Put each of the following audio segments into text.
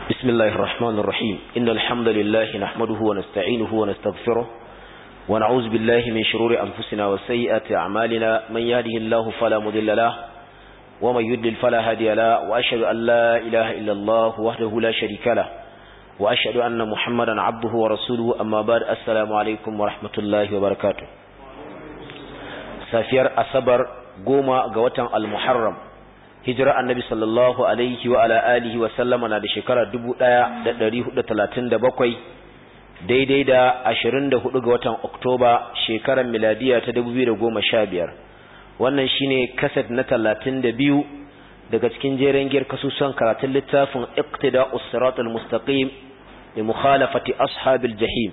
بسم الله الرحمن الرحيم إن الحمد لله نحمده ونستعينه ونستغفره ونعوذ بالله من شرور أنفسنا وسيئات أعمالنا من يهده الله فلا مضل له ومن يدلل فلا هادي له وأشهد أن لا إله إلا الله وحده لا شريك له وأشهد أن محمدا عبده ورسوله أما بعد السلام عليكم ورحمة الله وبركاته سافير أصبر قوما قوة المحرم hijira annabi sallallahu alaihi wa ala alihi wa sallama na da shekara 1437 daidai da 24 ga watan Oktoba shekarar miladiya ta 2015 wannan shine kaset na 32 daga cikin jeren giyar kasusan karatun littafin iqtida'us siratal mustaqim li mukhalafati ashabil jahim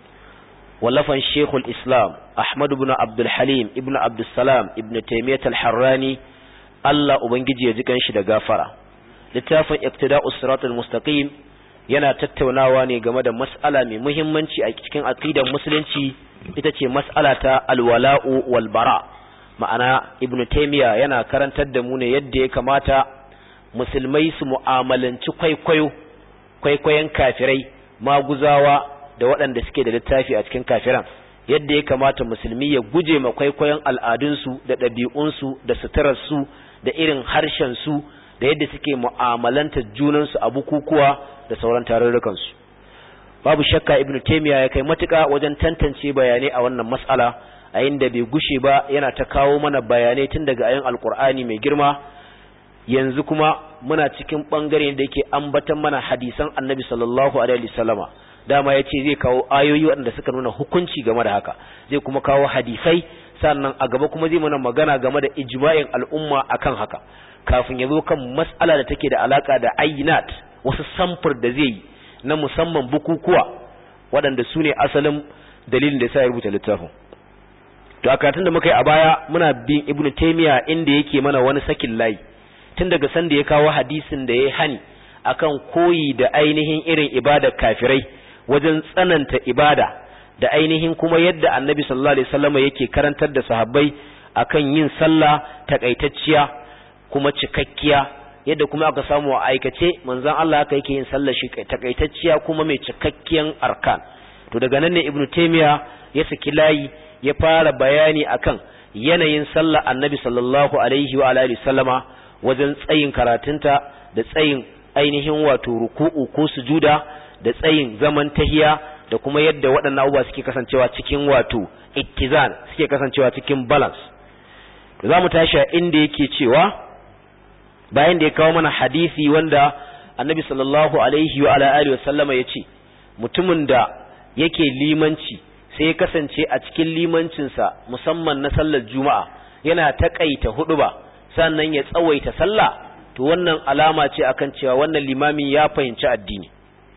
wallafan shekul islam ahmad ibn abdul halim ibn abdul salam ibn taymiyyah al-harrani Allah Ubangiji ya ji kanshi da gafara littafin iqtida'us siratal mustaqim yana tattaunawa ne game da mas'ala mai muhimmanci a cikin aqidar musulunci ita ce mas'ala ta alwala'u wal bara ma'ana ibnu taymiya yana karantar da mu ne yadda ya kamata musulmai su mu'amalanci kwaikwayo kwaikwayon kafirai maguzawa da waɗanda suke da littafi a cikin kafiran yadda ya kamata musulmi ya guje ma kwaikwayon al'adunsu da ɗabi'unsu da suturarsu da irin harshensu da yadda suke mu'amalanta junansu a bukukuwa da sauran tarurrukansu babu shakka ibn taymiya ya kai matuƙa wajen tantance bayanai a wannan mas'ala a inda bai gushe ba yana ta kawo mana bayanai tun daga ayin alkur'ani mai girma yanzu kuma muna cikin bangare da yake ambatan mana hadisan annabi sallallahu alaihi wasallama dama ya ce zai kawo ayoyi waɗanda suka nuna hukunci game da haka zai kuma kawo hadisai sannan a gaba kuma zai mana magana game da ijma'in al'umma akan haka kafin ya zo kan mas'ala da take da alaka da ayyinat wasu samfur da zai yi na musamman bukukuwa waɗanda su ne asalin dalilin da ya sa ya rubuta littafin to a karatun da muka yi a baya muna bin ibnu taymiya inda yake mana wani sakin layi tun daga sanda ya kawo hadisin da ya hani akan koyi da ainihin irin ibadar kafirai wajen tsananta ibada da ainihin kuma yadda annabi sallallahu alaihi wasallam yake karantar da sahabbai akan yin sallah takaitacciya kuma cikakkiya yadda kuma aka samu a aikace manzon Allah haka yake yin sallah shi takaitacciya kuma mai cikakkiyan arkan to daga nan ne ibnu taymiya ya saki layi ya fara bayani akan yanayin sallah annabi sallallahu alaihi wa alihi wasallama wajen tsayin karatunta da tsayin ainihin wato ruku'u ko sujuda da tsayin zaman tahiya da kuma yadda waɗannan abubuwa suke kasancewa cikin wato ittizan suke kasancewa cikin balance to za mu tashi inda yake cewa bayan da ya kawo mana hadisi wanda annabi sallallahu alaihi wa alihi wasallama ya ce mutumin da yake limanci sai ya kasance a cikin limancinsa musamman na sallar juma'a yana taƙaita huɗuba sannan ya tsawaita sallah to wannan alama ce akan cewa wannan limami ya fahimci addini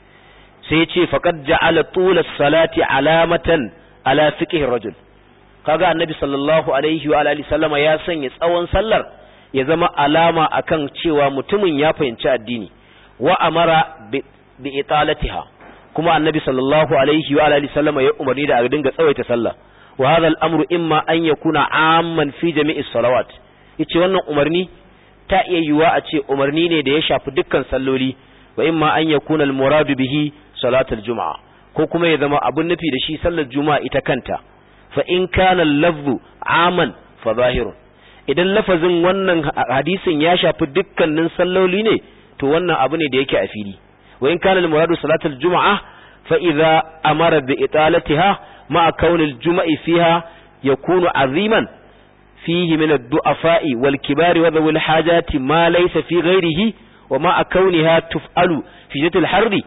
sai ya ce faqad ja'ala tula salati alamatan ala fiqhi rajul kaga annabi sallallahu alaihi wa alihi sallama ya sanya tsawon sallar ya zama alama akan cewa mutumin ya fahimci addini wa amara bi italatiha kuma annabi sallallahu alaihi wa alihi sallama ya umarni da a dinga tsawaita sallah wa hadha al-amru imma an yakuna amman fi jami'is salawat yace wannan umarni ta iya yiwuwa a ce umarni ne da ya shafi dukkan salloli wa imma an yakuna al-muradu bihi salatul juma'a ko kuma ya zama abun nufi da shi sallar juma'a ita kanta fa in kana lafzu aman fa zahirun idan lafazin wannan hadisin ya shafi dukkanin salloli ne to wannan abu ne da yake a fili wa in kana al-muradu salatul juma'a fa idza amara bi italatiha ma'a kauni al-juma'i fiha yakunu aziman fihi min ad-du'afa'i wal kibari wa dhawil hajati ma laysa fi ghayrihi wa ma'a kauniha tuf'alu fi jatil harri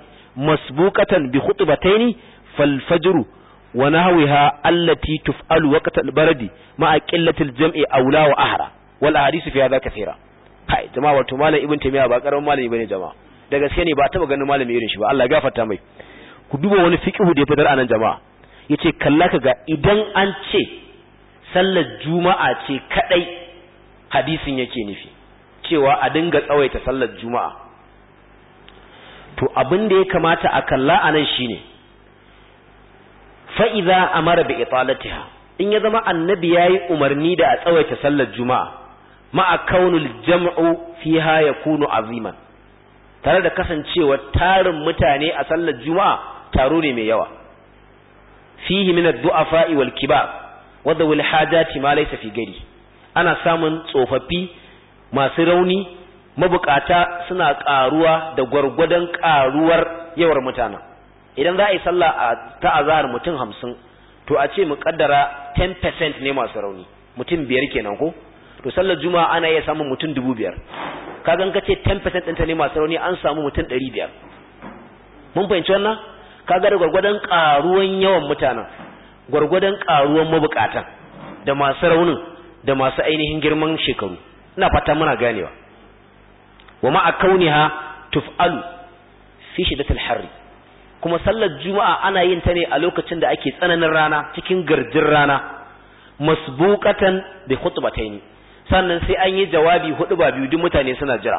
مسبوقة بخطبتين فالفجر ونهوها التي تفعل وقت البرد مع قلة الجمع أولى وأهرى والأحاديث في هذا كثيرة kai jama'a wato malam ibn taymiya ba karamin malami bane jama'a da gaske ne ba taba ganin malami irin shi ba Allah gafarta mai ku duba wani fiqhu da ya fitar anan jama'a yace kalla kaga idan an ce sallar juma'a ce kadai hadisin yake nufi cewa a dinga tsawaita sallar juma'a to abin da ya kamata a kalla a nan shine fa'iza a mara bi italatiha in ya zama annabi ya yi umarni da a tsawaita sallar juma'a ma'a kaunul jam'u fiha ya kunu aziman tare da kasancewa tarin mutane a sallar juma'a taro ne mai yawa fihi min ad-du'afa wal kibar wa dhawil hajati ma laysa fi gari ana samun tsofaffi masu rauni mabukata suna karuwa da gwargwadon karuwar yawar mutanen idan za a yi sallah a ta azhar mutum hamsin to a ce mu kaddara 10% ne masu rauni mutum biyar kenan ko to sallar juma'a ana iya samun mutum dubu biyar kagan ka ce 10% ɗinta ne masu rauni an samu mutum ɗari biyar mun fahimci wannan kaga da gwargwadon karuwan yawan mutanen gwargwadon karuwan mabukatan da masu raunin da masu ainihin girman shekaru ina fata muna ganewa wa ma'a kauniha tuf'alu fi shiddatil harri kuma sallar juma'a ana yin ta ne a lokacin da ake tsananin rana cikin garjin rana masbuqatan bi khutbataini sannan sai an yi jawabi hudu ba biyu duk mutane suna jira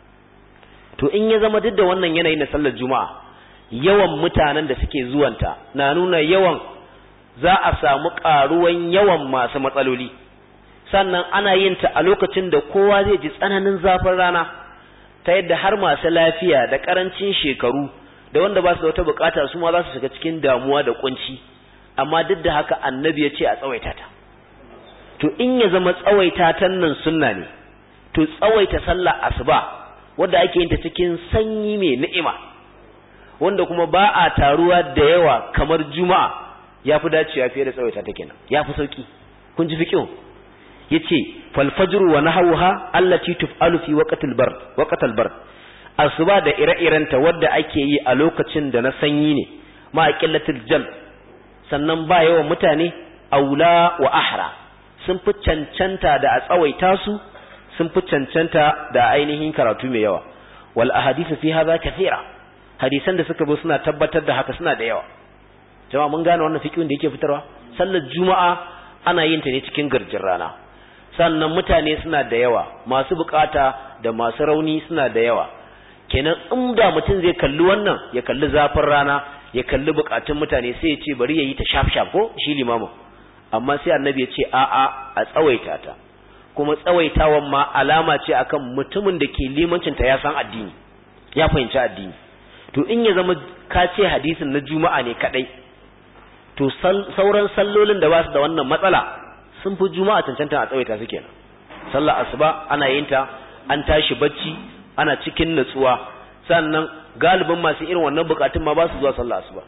to in ya zama duk da wannan yanayin na sallar juma'a yawan mutanen da suke zuwanta na nuna yawan za a samu karuwan yawan masu matsaloli sannan ana yin ta a lokacin da kowa zai ji tsananin zafin rana ta yadda har masu lafiya da karancin shekaru da wanda ba su da wata bukata su ma za su shiga cikin damuwa da kunci amma duk da haka annabi ya ce a tsawaita ta to in ya zama tsawaita ta nan sunna ne to tsawaita sallah asuba wanda ake yin ta cikin sanyi mai ni'ima wanda kuma ba a taruwa da yawa kamar juma'a ya fi dacewa fiye da tsawaita ta kenan ya fi sauki kun ji fiqh yace fal fajr wa nahawha allati tuf'alu fi waqtil bar waqtal bar asuba da ire-irenta wadda ake yi a lokacin da na sanyi ne ma qillatil jam sannan ba yawan mutane aula wa ahra sun fi cancanta da a tsawaita su sun fi cancanta da ainihin karatu mai yawa wal ahadithu fi hadha kathira hadisan da suka bi suna tabbatar da haka suna da yawa jama'a mun gane wannan fiqhin da yake fitarwa sallar juma'a ana yin ta ne cikin garjin rana sannan mutane suna da yawa masu bukata da masu rauni suna da yawa kenan in da mutum zai kalli wannan ya kalli zafin rana ya kalli bukatun mutane sai ya ce bari ya yi ta shaf shaf ko shi limamin amma sai annabi ya ce a'a a tsawaita ta kuma tsawaitawan ma alama ce akan mutumin da ke limancin ta ya san addini ya fahimci addini to in ya zama ka ce hadisin na juma'a ne kadai to sauran sallolin da ba su da wannan matsala sun fi juma'a cancanta a tsawaita su kenan sallar asuba ana yin ta an tashi bacci ana cikin natsuwa sannan galibin masu irin wannan bukatun ma ba su zuwa sallar asuba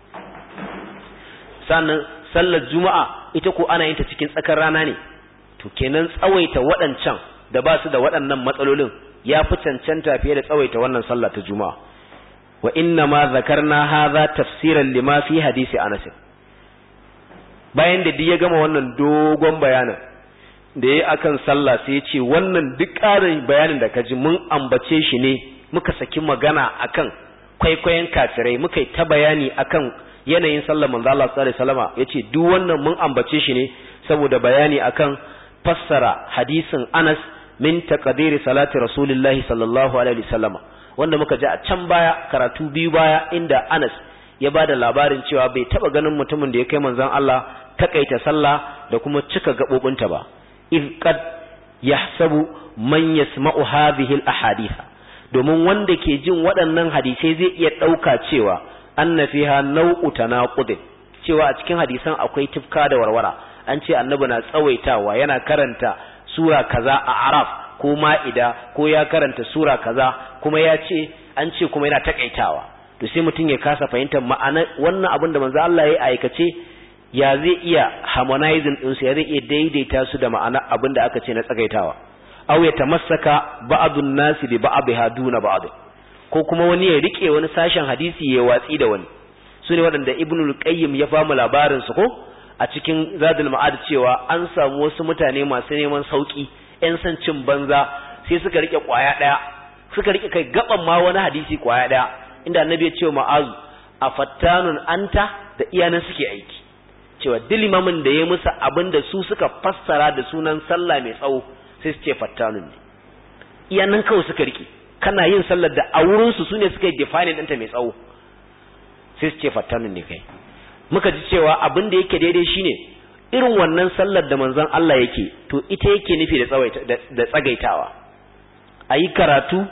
sannan sallar juma'a ita ko ana yin ta cikin tsakar rana ne to kenan tsawaita waɗancan da ba su da waɗannan matsalolin ya fi cancanta fiye da tsawaita wannan sallah ta juma'a wa inna ma zakarna hadha tafsiran lima fi hadisi anas bayan da duk ya gama wannan dogon bayanin da ya akan sallah sai ya ce wannan duk ƙarin bayanin da ka ji mun ambace shi ne muka saki magana akan kwaikwayon kafirai muka yi ta bayani akan yanayin sallar manzo Allah sallallahu alaihi wasallama yace duk wannan mun ambace shi ne saboda bayani akan fassara hadisin Anas min taqdiri salati rasulillahi sallallahu alaihi wasallama wanda muka ji a can baya karatu biyu baya inda Anas ya bada labarin cewa bai taba ganin mutumin da ya kai manzon Allah takaita sallah da kuma cika gabobinta ba إذ قد يحسب من يسمع هذه الأحاديث domin wanda ke jin waɗannan hadisai zai iya ɗauka cewa anna fiha nau'u tanaqudin cewa a cikin hadisan akwai tifka da warwara an ce annabi na tsawaitawa yana karanta sura kaza a araf ko ma'ida ko ya karanta sura kaza kuma ya ce an ce kuma yana takaitawa to sai mutum ya kasa fahimtar ma'ana wannan abin da manzo Allah ya aikace ya zai iya harmonizing ɗinsu ya zai iya daidaita su da ma'ana abin da aka ce na tsagaitawa aw ya tamassaka ba'dun nasi bi ba'dha duna ba'd ko kuma wani ya rike wani sashen hadisi ya watsi da wani su ne waɗanda ibnu qayyim ya famu labarin su ko a cikin zadul ma'ad cewa an samu wasu mutane masu neman sauki yan san cin banza sai suka rike kwaya daya suka rike kai gaban ma wani hadisi kwaya daya inda annabi ya ce ma'azu afattanun anta da iyanan suke aiki cewa duk limamin da ya musu abin da su suka fassara da sunan sallah mai tsawo sai su ce fattanun ne iya nan kawai suka rike kana yin sallar da a wurin su sune suka yi define ɗinta mai tsawo sai su ce fattanun ne kai muka ji cewa abin da yake daidai shine irin wannan sallar da manzon Allah yake to ita yake nufi da tsawaita da tsagaitawa ayi karatu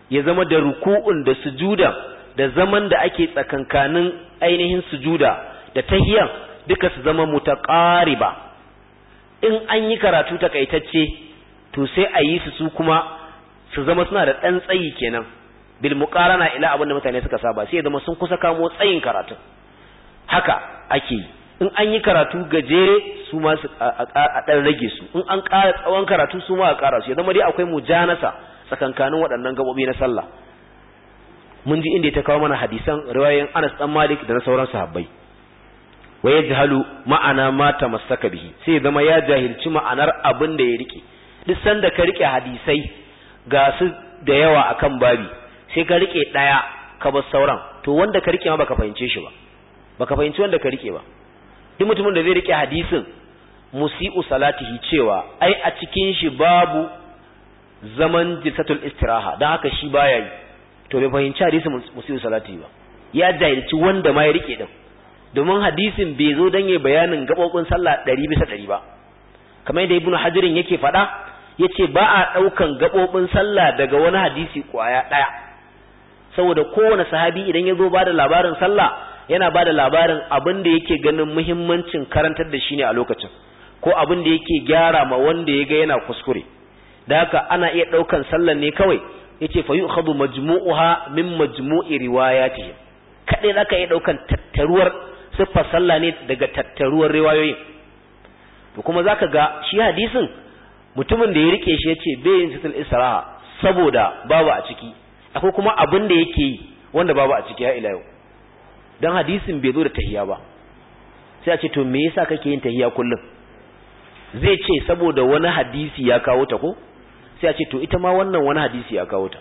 ya zama da ruku'un da sujuda da zaman da ake tsakankanin ainihin sujuda da tahiyan duka su zama mutaqariba in an yi karatu takaitacce to sai a yi su su kuma su zama suna da ɗan tsayi kenan bil muqarana ila abin da mutane suka saba sai ya zama sun kusa kamo tsayin karatu haka ake yi in an yi karatu gajere su ma a ɗan rage su in an ƙara tsawon karatu su ma a ƙara su ya zama dai akwai mujanasa tsakankanin waɗannan gaɓoɓi na sallah mun ji inda ta kawo mana hadisan riwayoyin Anas dan Malik da na sauran sahabbai wa yajhalu ma'ana ma tamassaka bihi sai zama ya jahilci ma'anar abin da ya rike duk sanda ka rike hadisai ga su da yawa akan babi sai ka rike daya ka bar sauran to wanda ka rike ma baka fahimce shi ba baka fahimci wanda ka rike ba duk mutumin da zai rike hadisin musi'u salatihi cewa ai a cikin shi babu zaman jisatul istiraha dan haka shi baya yi to bai fahimci hadisin musi'u salatihi ba ya jahilci wanda ma ya rike din domin hadisin bai zo dan yayi bayanin gabobin sallah 100 bisa 100 ba kamar yadda ibnu hajirin yake faɗa yace ba a daukan gabobin sallah daga wani hadisi kwaya daya saboda kowane sahabi idan ya zo bada labarin sallah yana bada labarin abin da yake ganin muhimmancin karantar da shi ne a lokacin ko abin da yake gyara ma wanda ya ga yana kuskure da haka ana iya daukan sallan ne kawai yace fa yu'khadhu majmu'uha min majmu'i riwayatihim kadai zaka iya daukan tattaruwar siffar sallah ne daga tattaruwar riwayoyin to kuma zaka ga shi hadisin mutumin da ya rike shi yace bai yin situl isra'a saboda babu a ciki akwai kuma abin da yake yi wanda babu a ciki ya ila yau dan hadisin bai zo da tahiya ba sai a ce to me yasa kake yin tahiya kullum zai ce saboda wani hadisi ya kawo ta ko sai a ce to ita ma wannan wani hadisi ya kawo ta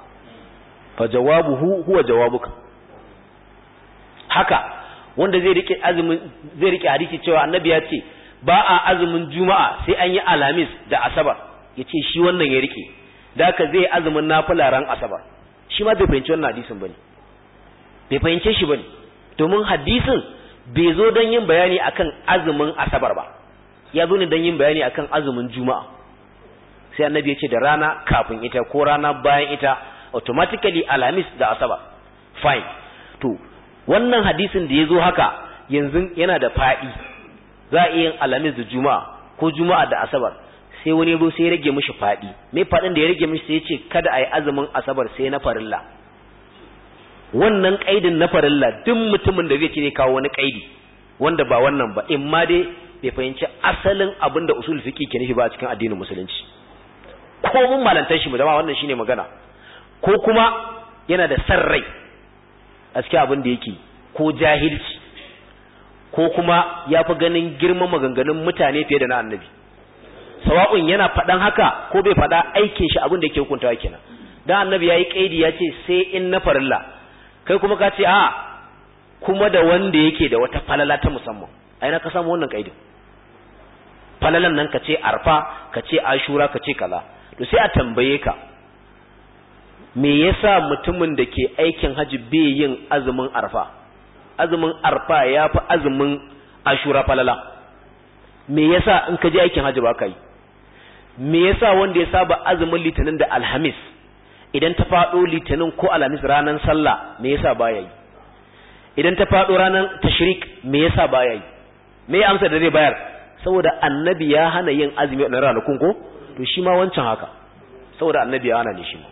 fa jawabuhu huwa jawabuka haka wanda zai rike azumin zai rike hadisi cewa annabi ya ce ba a azumin juma'a sai an yi alamis da asabar yace shi wannan ya rike da haka zai azumin nafila ran asabar shi ma bai fahimci wannan hadisin bane bai fahimce shi bane domin hadisin bai zo don yin bayani akan azumin asabar ba ya zo ne don yin bayani akan azumin juma'a sai annabi ya ce da rana kafin ita ko rana bayan ita automatically alamis da asabar fine to wannan hadisin da ya zo haka yanzu yana da faɗi za a iya yin alamis da juma'a ko juma'a da asabar sai wani ya zo sai ya rage mishi faɗi me faɗin da ya rage mishi sai ya ce kada a yi azumin asabar sai na farilla wannan kaidin na farilla duk mutumin da zai ce ne kawo wani kaidi wanda ba wannan ba in ma dai bai fahimci asalin abin da usul fiqi ke nufi ba a cikin addinin musulunci ko mun malantar shi mu dama wannan shine magana ko kuma yana da san rai a cikin abin da yake ko jahilci ko kuma ya fi ganin girman maganganun mutane fiye da na annabi sawa'un yana faɗan haka ko bai faɗa aikin shi abin da yake hukuntawa kenan dan annabi yayi kaidi ya ce sai in na farilla kai kuma ka ce a kuma da wanda yake da wata falala ta musamman ai na ka samu wannan kaidin falalan nan ka ce arfa ka ce ashura ka ce kaza to sai a tambaye ka me yasa mutumin da ke aikin haji bai yin azumin arfa azumin arfa ya fi azumin ashura falala me yasa in ka je aikin haji ba ka yi me yasa wanda ya saba azumin litinin da alhamis idan ta faɗo litinin ko alhamis ranar sallah me yasa baya yi idan ta faɗo ranar tashrik me yasa baya yi me ya amsa da zai bayar saboda annabi ya hana yin azumi a ranakun ko to shi ma wancan haka saboda annabi ya hana ne shi ma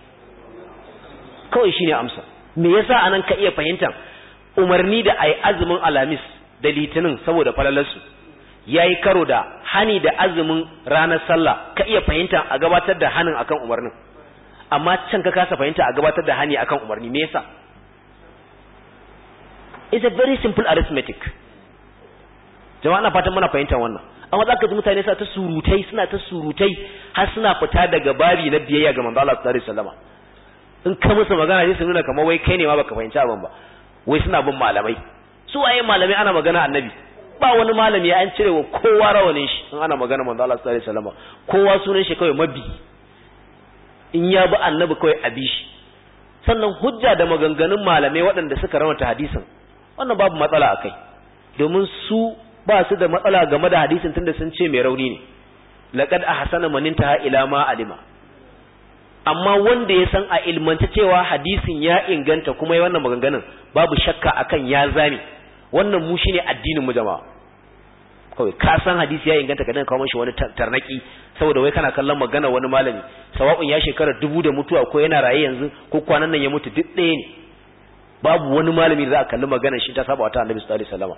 kawai shi ne amsa me yasa anan ka iya fahimtar umarni da ayi azumin alhamis da litinin saboda falalarsu ya yi karo da hani da azumin ranar sallah ka iya fahimta a gabatar da hanin akan umarnin amma can ka kasa fahimta a gabatar da hani akan umarni me yasa it's a very simple arithmetic jama'a na fatan muna fahimtar wannan amma zaka ji mutane suna ta surutai suna ta surutai har suna fita daga babi na biyayya ga manzo Allah sallallahu alaihi wasallam in ka musu magana sai su nuna kamar wai kai ne ma baka fahimci abin ba wai suna bin malamai su waye malamai ana magana annabi ba wani malami an cire wa kowa rawanin shi in ana magana manzo Allah sallallahu alaihi wasallam kowa sunan shi kawai mabi in ya bi annabi kawai a bi shi sannan hujja da maganganun malamai waɗanda suka rawata hadisin wannan babu matsala a kai domin su ba su da matsala game da hadisin tunda sun ce mai rauni ne laqad ahsana man intaha ila ma alima amma wanda ya san a ilmanta cewa hadisin ya inganta kuma ya wannan maganganun babu shakka akan ya zame wannan mu shine addinin mu jama'a kawai ka san hadisi ya inganta ka dan kawo mishi wani tarnaki saboda wai kana kallon magana wani malami sawa'un ya shekara dubu da mutuwa ko yana raye yanzu ko kwanan nan ya mutu duk ɗaya ne babu wani malami da za a kalli maganar shi ta saba ta annabi sallallahu alaihi wasallam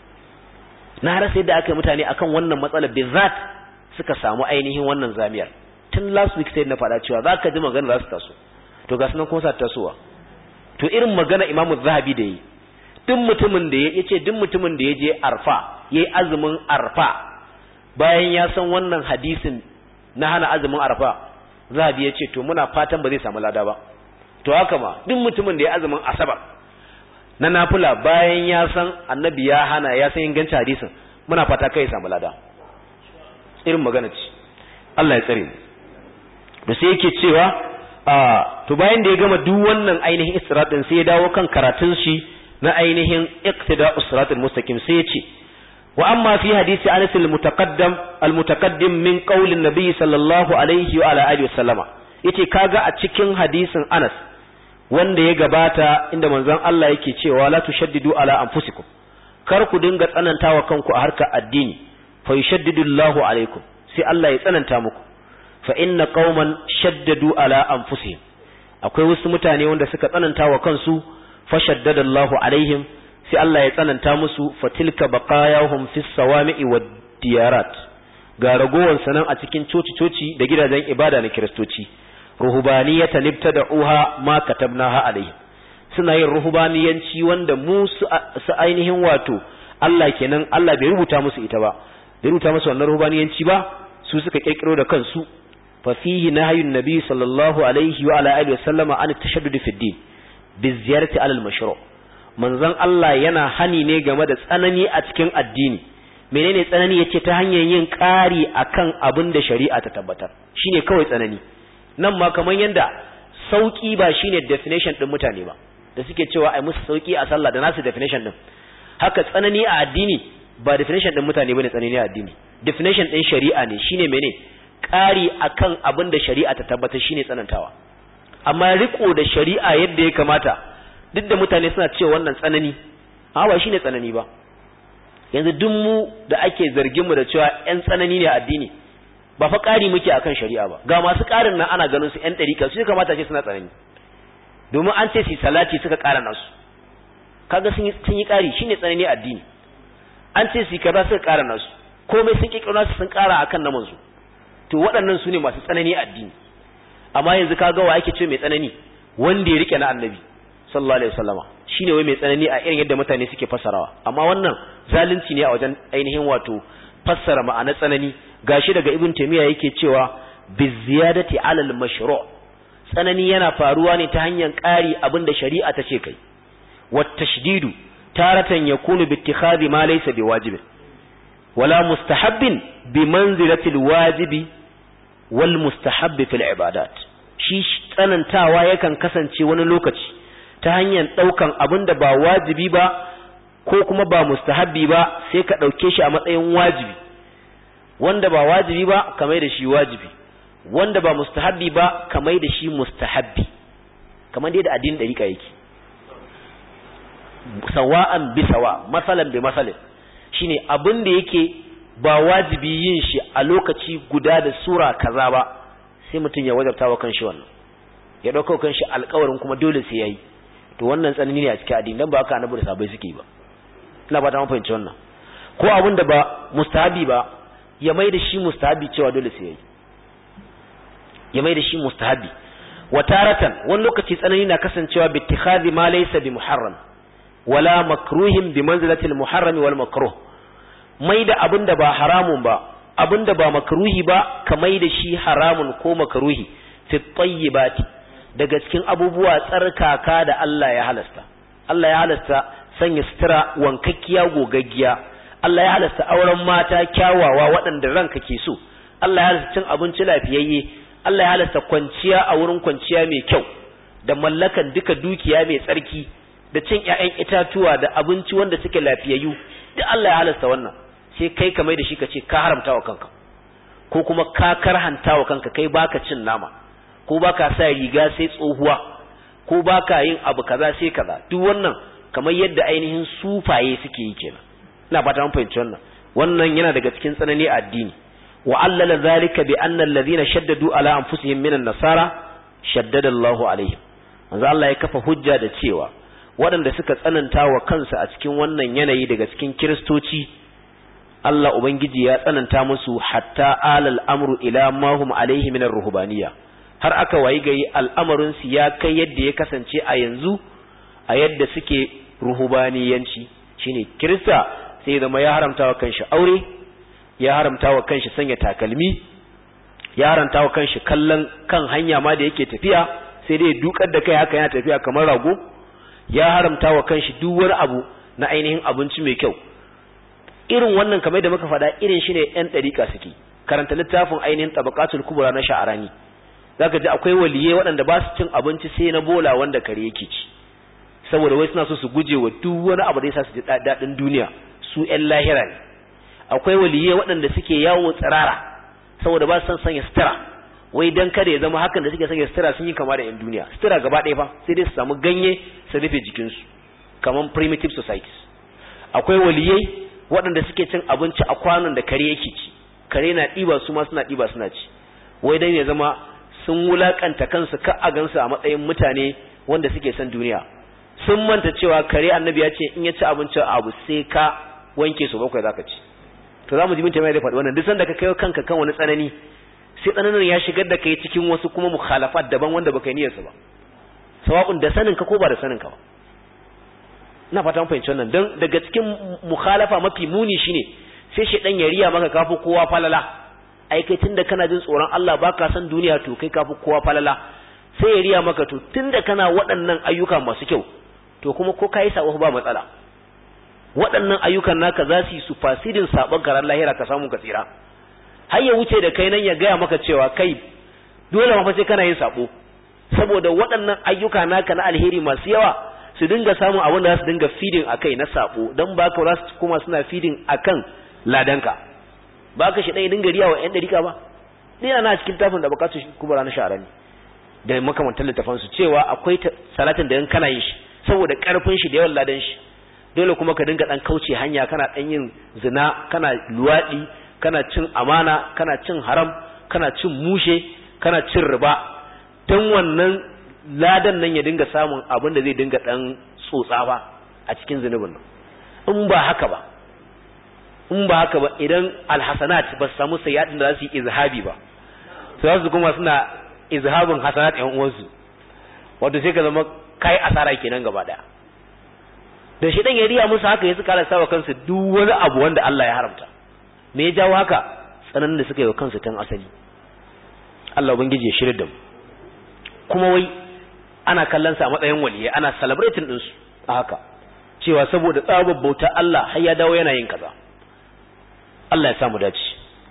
na rasa yadda aka yi mutane akan wannan matsalar bizat suka samu ainihin wannan zamiyar tun last week sai na faɗa cewa za ka ji magana za su taso to ga sunan kuma sa tasowa to irin magana imamu zahabi da yi duk mutumin da ya ce duk mutumin da ya je arfa ya yi azumin arfa bayan ya san wannan hadisin na hana azumin arfa zahabi ya ce to muna fatan ba zai samu lada ba to haka ma duk mutumin da ya azumin asabar na nafila bayan ya san annabi ya hana ya san ingancin hadisin muna fata kai ya samu lada irin magana ce Allah ya tsare mu da sai yake cewa a to bayan da ya gama duk wannan ainihin istiratin sai ya dawo kan karatun shi na ainihin iqtida usratul mustaqim sai ya ce wa amma fi hadisi Anas al-mutaqaddam al-mutaqaddim min qawlin nabiy sallallahu alaihi wa ala alihi wasallama yace kaga a cikin hadisin Anas wanda ya gabata inda manzon Allah yake cewa la tushaddidu ala anfusikum kar ku dinga tsanantawa kanku a harkar addini fa yushaddidu Allahu alaikum sai Allah ya tsananta muku fa inna qauman shaddadu ala anfusihim akwai wasu mutane wanda suka tsananta wa kansu fa shaddada Allahu alaihim sai Allah ya tsananta musu fa tilka baqayahum fis sawami'i wad diyarat ga ragowar sanan a cikin coci-coci da gidajen ibada na kiristoci ruhubaniyata libtada'uha ma katabnaha alaihim suna yin ruhubaniyanci wanda mu su ainihin wato Allah kenan Allah bai rubuta musu ita ba bai rubuta musu wannan ruhubaniyanci ba su suka kirkiro da kansu fa fihi nahyun nabi sallallahu alaihi wa ala alihi wa sallama an tashaddud fi din bi ziyarati alal mashru' manzon Allah yana hani ne game da tsanani a cikin addini menene tsanani yace ta hanyar yin ƙari akan abin da shari'a ta tabbatar shine kawai tsanani nan ma kaman yanda sauki ba shine definition din mutane ba da suke cewa ai musu sauki a sallah da nasu definition din haka tsanani a addini ba definition din mutane bane tsanani a addini definition din shari'a ne shine mene ƙari akan abin da shari'a ta tabbatar shine tsanantawa amma riko da shari'a yadda ya kamata duk da mutane suna cewa wannan tsanani amma ba shine tsanani ba yanzu duk mu da ake zargin mu da cewa ƴan tsanani ne a addini ba fa ƙari muke akan shari'a ba ga masu ƙarin nan ana ganin su ƴan ɗarika su kamata ce suna tsanani domin an ce su salati suka ƙara nasu kaga sun yi sun yi ƙari shine tsanani addini an ce su kaza suka ƙara nasu komai sun kikiro nasu sun ƙara akan na manzo to waɗannan su ne masu tsanani addini amma yanzu kaga wa ake ce mai tsanani wanda ya rike na annabi sallallahu alaihi wasallama shine wai mai tsanani a irin yadda mutane suke fassarawa amma wannan zalunci ne a wajen ainihin wato fassara ma'ana tsanani gashi daga ibn taymiya yake cewa bi ziyadati alal mashru' tsanani yana faruwa ne ta hanyar ƙari abinda shari'a ta ce kai wat tashdidu taratan yakunu bi ittikhadi ma laysa bi wajibin wala mustahabbin bi manzilati wajibi wal mustahabbi fil ibadat shi tsanantawa yakan kasance wani lokaci ta hanyar ɗaukan abin da ba wajibi ba ko kuma ba mustahabbi ba sai ka ɗauke shi a matsayin wajibi wanda ba wajibi ba ka mai da shi wajibi wanda ba mustahabbi ba ka mai da shi mustahabbi kamar dai da addinin ɗariƙa yake sawa'an bi sawa masalan bi masalin shine abin da yake ba wajibi yin shi a lokaci guda da sura kaza ba sai mutum ya wajabta wa kanshi wannan ya ɗauka kanshi alƙawarin kuma dole sai yayi to wannan tsanani ne a cikin addini dan ba haka annabi da sabai suke ba ina ba ta mun fahimci wannan ko abin da ba mustahabi ba ya mai da shi mustahabi cewa dole sai yayi ya mai da shi mustahabi wa taratan wani lokaci tsanani na kasancewa bi ittikhadhi ma laysa bi muharram wala makruhin bi manzilati al muharram wal makruh mai da abin da ba haramun ba abin da ba makruhi ba ka mai da shi haramun ko makruhi fi tayyibati daga cikin abubuwa tsarkaka da Allah ya halasta Allah ya halasta sanya sutura wankakkiya gogaggiya Allah ya halasta auren mata kyawawa waɗanda ranka ke so Allah ya halasta cin abinci lafiyayye Allah ya halasta kwanciya a wurin kwanciya mai kyau da mallakan duka dukiya mai tsarki da cin ƴaƴan itatuwa da abinci wanda suke lafiyayyu duk Allah ya halasta wannan sai kai ka mai da shi ka ce ka haramta wa kanka ko kuma ka karhanta wa kanka kai baka cin nama ko baka sa riga sai tsohuwa ko baka yin abu kaza sai kaza duk wannan kamar yadda ainihin sufaye suke yi kenan ina fata mun fahimci wannan wannan yana daga cikin tsanani a addini wa allala zalika bi anna alladhina shaddadu ala anfusihim minan nasara shaddada Allahu alaihim manzo Allah ya kafa hujja da cewa waɗanda suka tsananta wa kansu a cikin wannan yanayi daga cikin kiristoci Allah ubangiji ya tsananta musu hatta alal amru ila ma hum alaihi min ruhbaniyya har aka wayi gari al'amarin su ya kai yadda ya kasance a yanzu a yadda suke ruhubaniyanci shine kirista sai zama ya haramta wa kanshi aure ya haramta wa kanshi sanya takalmi ya haramta wa kanshi kallon kan hanya ma da yake tafiya sai dai dukar da kai haka yana tafiya kamar rago ya haramta wa kanshi duk wani abu na ainihin abinci mai kyau irin wannan kamar da muka faɗa irin shi ne ‘yan ɗariƙa suke karanta littafin ainihin tabakatul kubura na sha'arani za ka ji akwai waliye waɗanda ba su cin abinci sai na bola wanda kare yake ci saboda wai suna so su guje wa duk wani abu da ya sa su ji daɗin duniya su ‘yan lahira ne akwai waliye waɗanda suke yawo tsirara saboda ba su san sanya sutura wai dan kada ya zama hakan da suke sanya sutura sun yi kama da ‘yan duniya sutura gaba ɗaya fa sai dai su samu ganye su rufe jikinsu kamar primitive societies akwai waliyai waɗanda suke cin abinci a kwanon da kare yake ci kare na ɗiba su ma suna ɗiba suna ci wai dan ya zama sun wulakanta kansu ka a gansu a matsayin mutane wanda suke son duniya sun manta cewa kare annabi ya ce in ya ci abinci abu sai ka wanke su bakwai zaka ci to za mu ji mun mai da faɗi wannan duk sanda ka kai kanka kan wani tsanani sai tsananin ya shigar da kai cikin wasu kuma mukhalafat daban wanda baka yi niyyarsa ba sawa'un da sanin ka ko ba da sanin ka ba ina fata mun fahimci wannan dan daga cikin mukhalafa mafi muni shine sai shedan ya riya maka kafi kowa falala ai kai tunda kana jin tsoron Allah baka san duniya to kai kafi kowa falala sai ya riya maka to tunda kana waɗannan ayyuka masu kyau to kuma ko kai sabo ba matsala waɗannan ayyukan naka za su yi su fasidin sabon karan lahira ka samu ka tsira har ya wuce da kai nan ya gaya maka cewa kai dole ma fa sai kana yin sabo saboda waɗannan ayyuka naka na alheri masu yawa su dinga samun abin da za su dinga feeding akai na sabo dan ba ka za su kuma suna feeding akan ladanka ba ka shi ɗaya dinga riya wa 'yan ɗarika ba ɗaya na cikin tafin da bukatu kubara na shara ne da makamantar littafan su cewa akwai salatin da in kana yin shi saboda karfin shi da yawan ladan shi dole kuma ka dinga dan kauce hanya kana dan yin zina kana luwadi kana cin amana kana cin haram kana cin mushe kana cin riba dan wannan ladan nan ya dinga samun abin da zai dinga dan tsotsa ba a cikin zunubin nan in ba haka ba in ba haka ba idan alhasanat ba su samu sayyadin da za su yi izhabi ba su za su kuma suna izhabin hasanat ɗan uwansu wato sai ka zama kai asara kenan gaba daya da shi dan ya riya musu haka ya suka sawa kansu duk wani abu wanda Allah ya haramta me ya jawo haka tsananin da suka yi wa kansu tun asali Allah ubangiji ya shirya da mu kuma wai ana kallon sa a matsayin waliyai ana celebrating din su a haka cewa saboda tsabar bauta Allah har ya dawo yana yin kaza Allah ya samu dace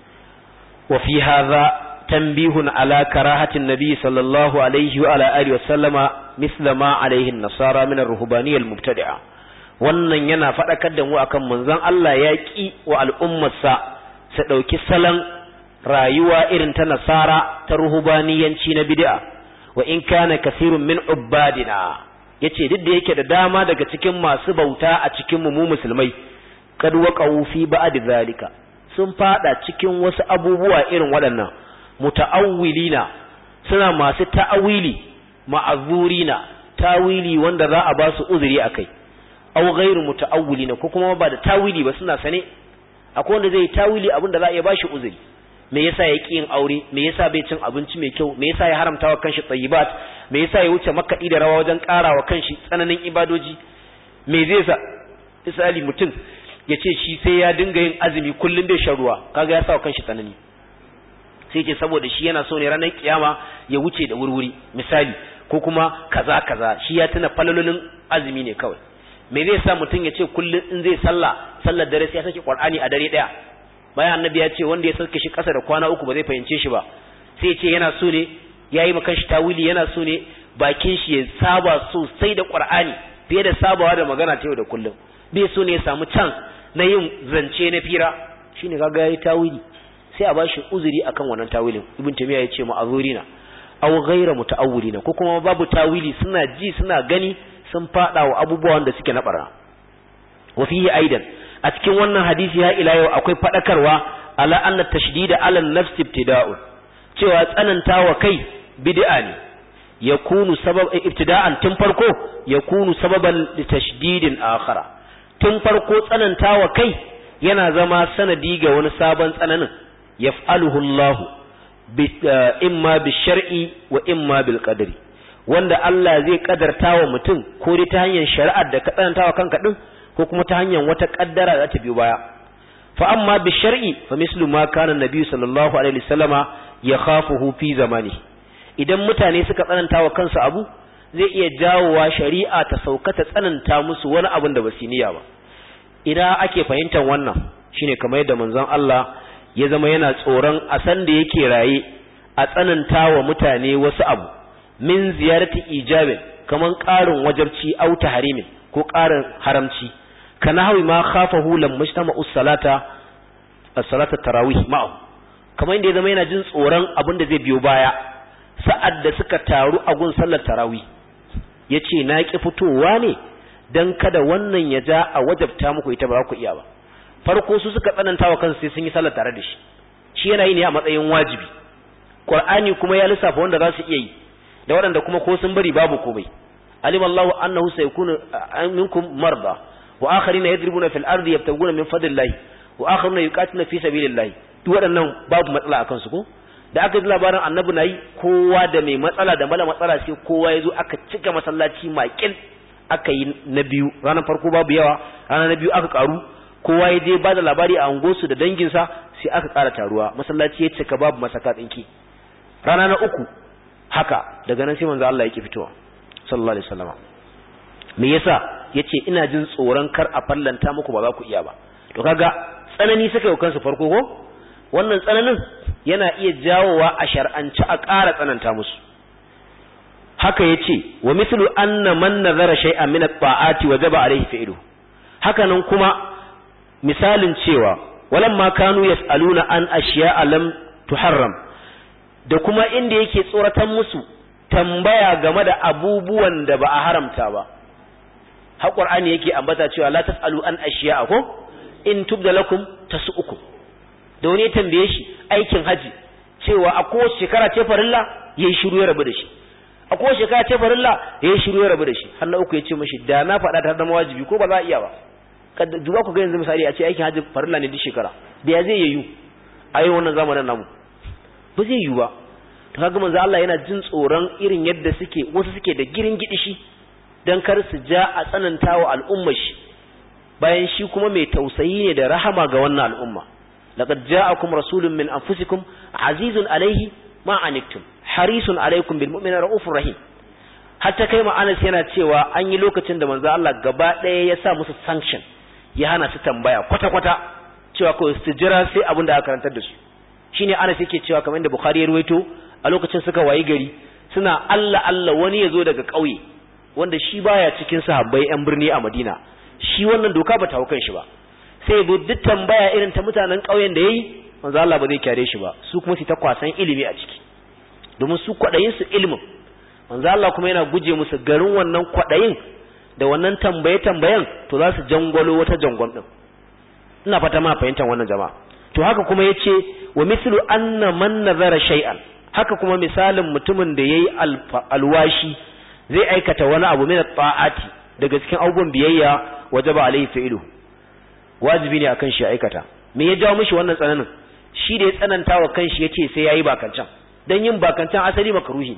wa fi hadha tanbihun ala karahatin nabi sallallahu alaihi wa ala alihi wa sallama misla ma alaihi an-nasara min ar-ruhbaniyya al-mubtadi'a wannan yana faɗakar da mu akan manzon Allah ya ƙi wa al'ummarsa su ɗauki salon rayuwa irin ta nasara ta ruhubaniyanci na bid'a wa in kana kasirun min ubbadina yace duk da yake da dama daga cikin masu bauta a cikin mu mu musulmai kad waqa'u fi ba'd zalika sun fada cikin wasu abubuwa irin waɗannan muta'awwilina suna masu ta'awili ma'azurina tawili wanda za a ba su uzuri akai aw ghairu muta'awwilina ko kuma ba da tawili ba suna sane akwai wanda zai tawili abin da za a iya bashi uzuri me yasa ya yin aure me yasa bai cin abinci mai kyau me yasa ya haramta wa kanshi tsayibat me yasa ya wuce makaɗi da rawa wajen ƙara wa kanshi tsananin ibadoji me zai sa misali mutum ya ce shi sai ya dinga yin azumi kullum bai shan ruwa kaga ya sa wa kanshi tsanani sai ce saboda shi yana so ne ranar kiyama ya wuce da wurwuri misali ko kuma kaza kaza shi ya tuna falalolin azumi ne kawai me zai sa mutum ya ce kullum in zai sallah sallar dare sai ya saki qur'ani a dare daya bayan annabi ya ce wanda ya sauke shi kasa da kwana uku ba zai fahimce shi ba sai ya ce yana so ne yayi maka shi tawili yana so ne bakin shi ya saba sosai da qur'ani fiye da sabawa da magana ta yau da kullum bai so ne ya samu can na yin zance na fira shine kaga yayi tawili sai a bashi uzuri akan wannan tawilin ibn tamiya ya ce ma'azurina aw ghayra muta'awwilina ko kuma babu tawili suna ji suna gani sun fada wa abubuwan da suke na barna wa fihi aidan a cikin wannan hadisi ya ila yau akwai fadakarwa ala anna tashdida ala an-nafs ibtida'un cewa tsanantawa kai bid'a ne yakunu sabab ibtida'an tun farko yakunu sababan li tashdidin akhara tun farko tsanantawa kai yana zama sanadi ga wani sabon tsananin yaf'aluhu Allah imma bi shar'i wa imma bil qadri wanda Allah zai kadarta wa mutum ko dai ta hanyar shari'ar da ka tsananta wa kanka din ko kuma ta hanyar wata kaddara da ta biyo baya fa amma bi shar'i fa mislu ma kana nabi sallallahu alaihi wasallama yakhafuhu fi zamani idan mutane suka tsananta wa kansu abu zai iya jawowa shari'a ta sauka ta tsananta musu wani abin da ba su niyya ba ina ake fahimtar wannan shine kamar yadda manzon Allah ya zama yana tsoron a san da yake raye a tsananta wa mutane wasu abu min ziyarati ijabin kaman ƙarin wajabci au tahrimin ko ƙarin haramci kana hawi ma khafahu lam mujtama us-salata as-salata tarawih ma'u kamar inda ya zama yana jin tsoron abin da zai biyo baya sa'ad da suka taru a gun sallar tarawih yace na ki fitowa ne dan kada wannan ya ja a wajabta muku ita ba ku iya ba farko su suka tsananta wa kansu sai sun yi sallar tare da shi shi yana yi ne a matsayin wajibi qur'ani kuma ya lissafa wanda za su iya yi da waɗanda kuma ko sun bari babu komai alim Allah annahu sayakunu minkum marda wa akharina yadribuna fil ardi yabtaguna min fadlillahi wa akharuna yuqatiluna fi sabilillahi duk waɗannan babu matsala akan su ko da aka ji labarin annabi nayi kowa da mai matsala da mala matsala sai kowa ya zo aka cika masallaci makil aka yi na biyu ranar farko babu yawa ranar na biyu aka karu kowa ya je ba da labari a angosu da danginsa sai aka ƙara taruwa masallaci ya cika babu masaka tsinki rana na uku haka daga nan sai manzo Allah yake fitowa sallallahu alaihi wasallam me yasa yace ina jin tsoron kar a fallanta muku ba za ku iya ba to kaga tsanani suka yi kansu farko ko wannan tsananin yana iya jawowa a shar'anci a ƙara tsananta musu haka yace wa mithlu anna man nazara shay'an min at-ta'ati wajaba alayhi fi'lu haka nan kuma misalin cewa walamma kanu yas'aluna an ashiya'a lam tuharram da kuma inda yake tsoratan musu tambaya game da abubuwan da ba a haramta ba har qur'ani yake ambata cewa la tasalu an ashiya'a ko in tubda lakum tasu'ukum da wani ya tambaye shi aikin haji cewa a kowace shekara ce farilla yayi shiru ya rabu da shi a kowace shekara ce farilla yayi shiru ya rabu da shi har na uku ya ce mashi da na faɗa ta zama wajibi ko ba za a iya ba duba ku ga yanzu misali a ce aikin hajji farilla ne duk shekara da ya zai yiwu a yi wannan zamanin namu ba zai yiwu ba to kaga manzo Allah yana jin tsoron irin yadda suke wasu suke da girin gidishi dan kar su ja a tsanantawa al'ummar shi bayan shi kuma mai tausayi ne da rahama ga wannan al'umma laqad ja'akum rasulun min anfusikum azizun alaihi ma anittum harisun alaikum bil mu'minina raufur rahim hatta kai ma Anas yana cewa an yi lokacin da manzo Allah gaba ɗaya ya sa musu sanction ya hana su tambaya kwata-kwata cewa kawai su jira sai abin da aka karantar da su shine Anas yake cewa kamar inda Bukhari ya ruwaito a lokacin suka wayi gari suna Allah Allah wani ya zo daga ƙauye wanda shi baya cikin sahabbai yan birni a Madina shi wannan doka ba ta hau shi ba sai ya duk tambaya irin ta mutanen ƙauyen da yayi manzo Allah ba zai kyare shi ba su kuma su ta kwasan ilimi a ciki domin su kwadayin su ilimin manzo Allah kuma yana guje musu garin wannan kwadayin da wannan tambaye tambayen to za su jangwalo wata jangon din ina fata ma fahimtar wannan jama'a to haka kuma yace wa mislu anna man nazara shay'an haka kuma misalin mutumin da yayi alwashi zai aikata wani abu min ta'ati daga cikin abubuwan biyayya wajaba alaihi fa'ilu wajibi ne akan shi aikata me ya jawo mishi wannan tsananin shi da ya tsananta wa kanshi yace sai yayi bakancan dan yin bakancan asali makruhi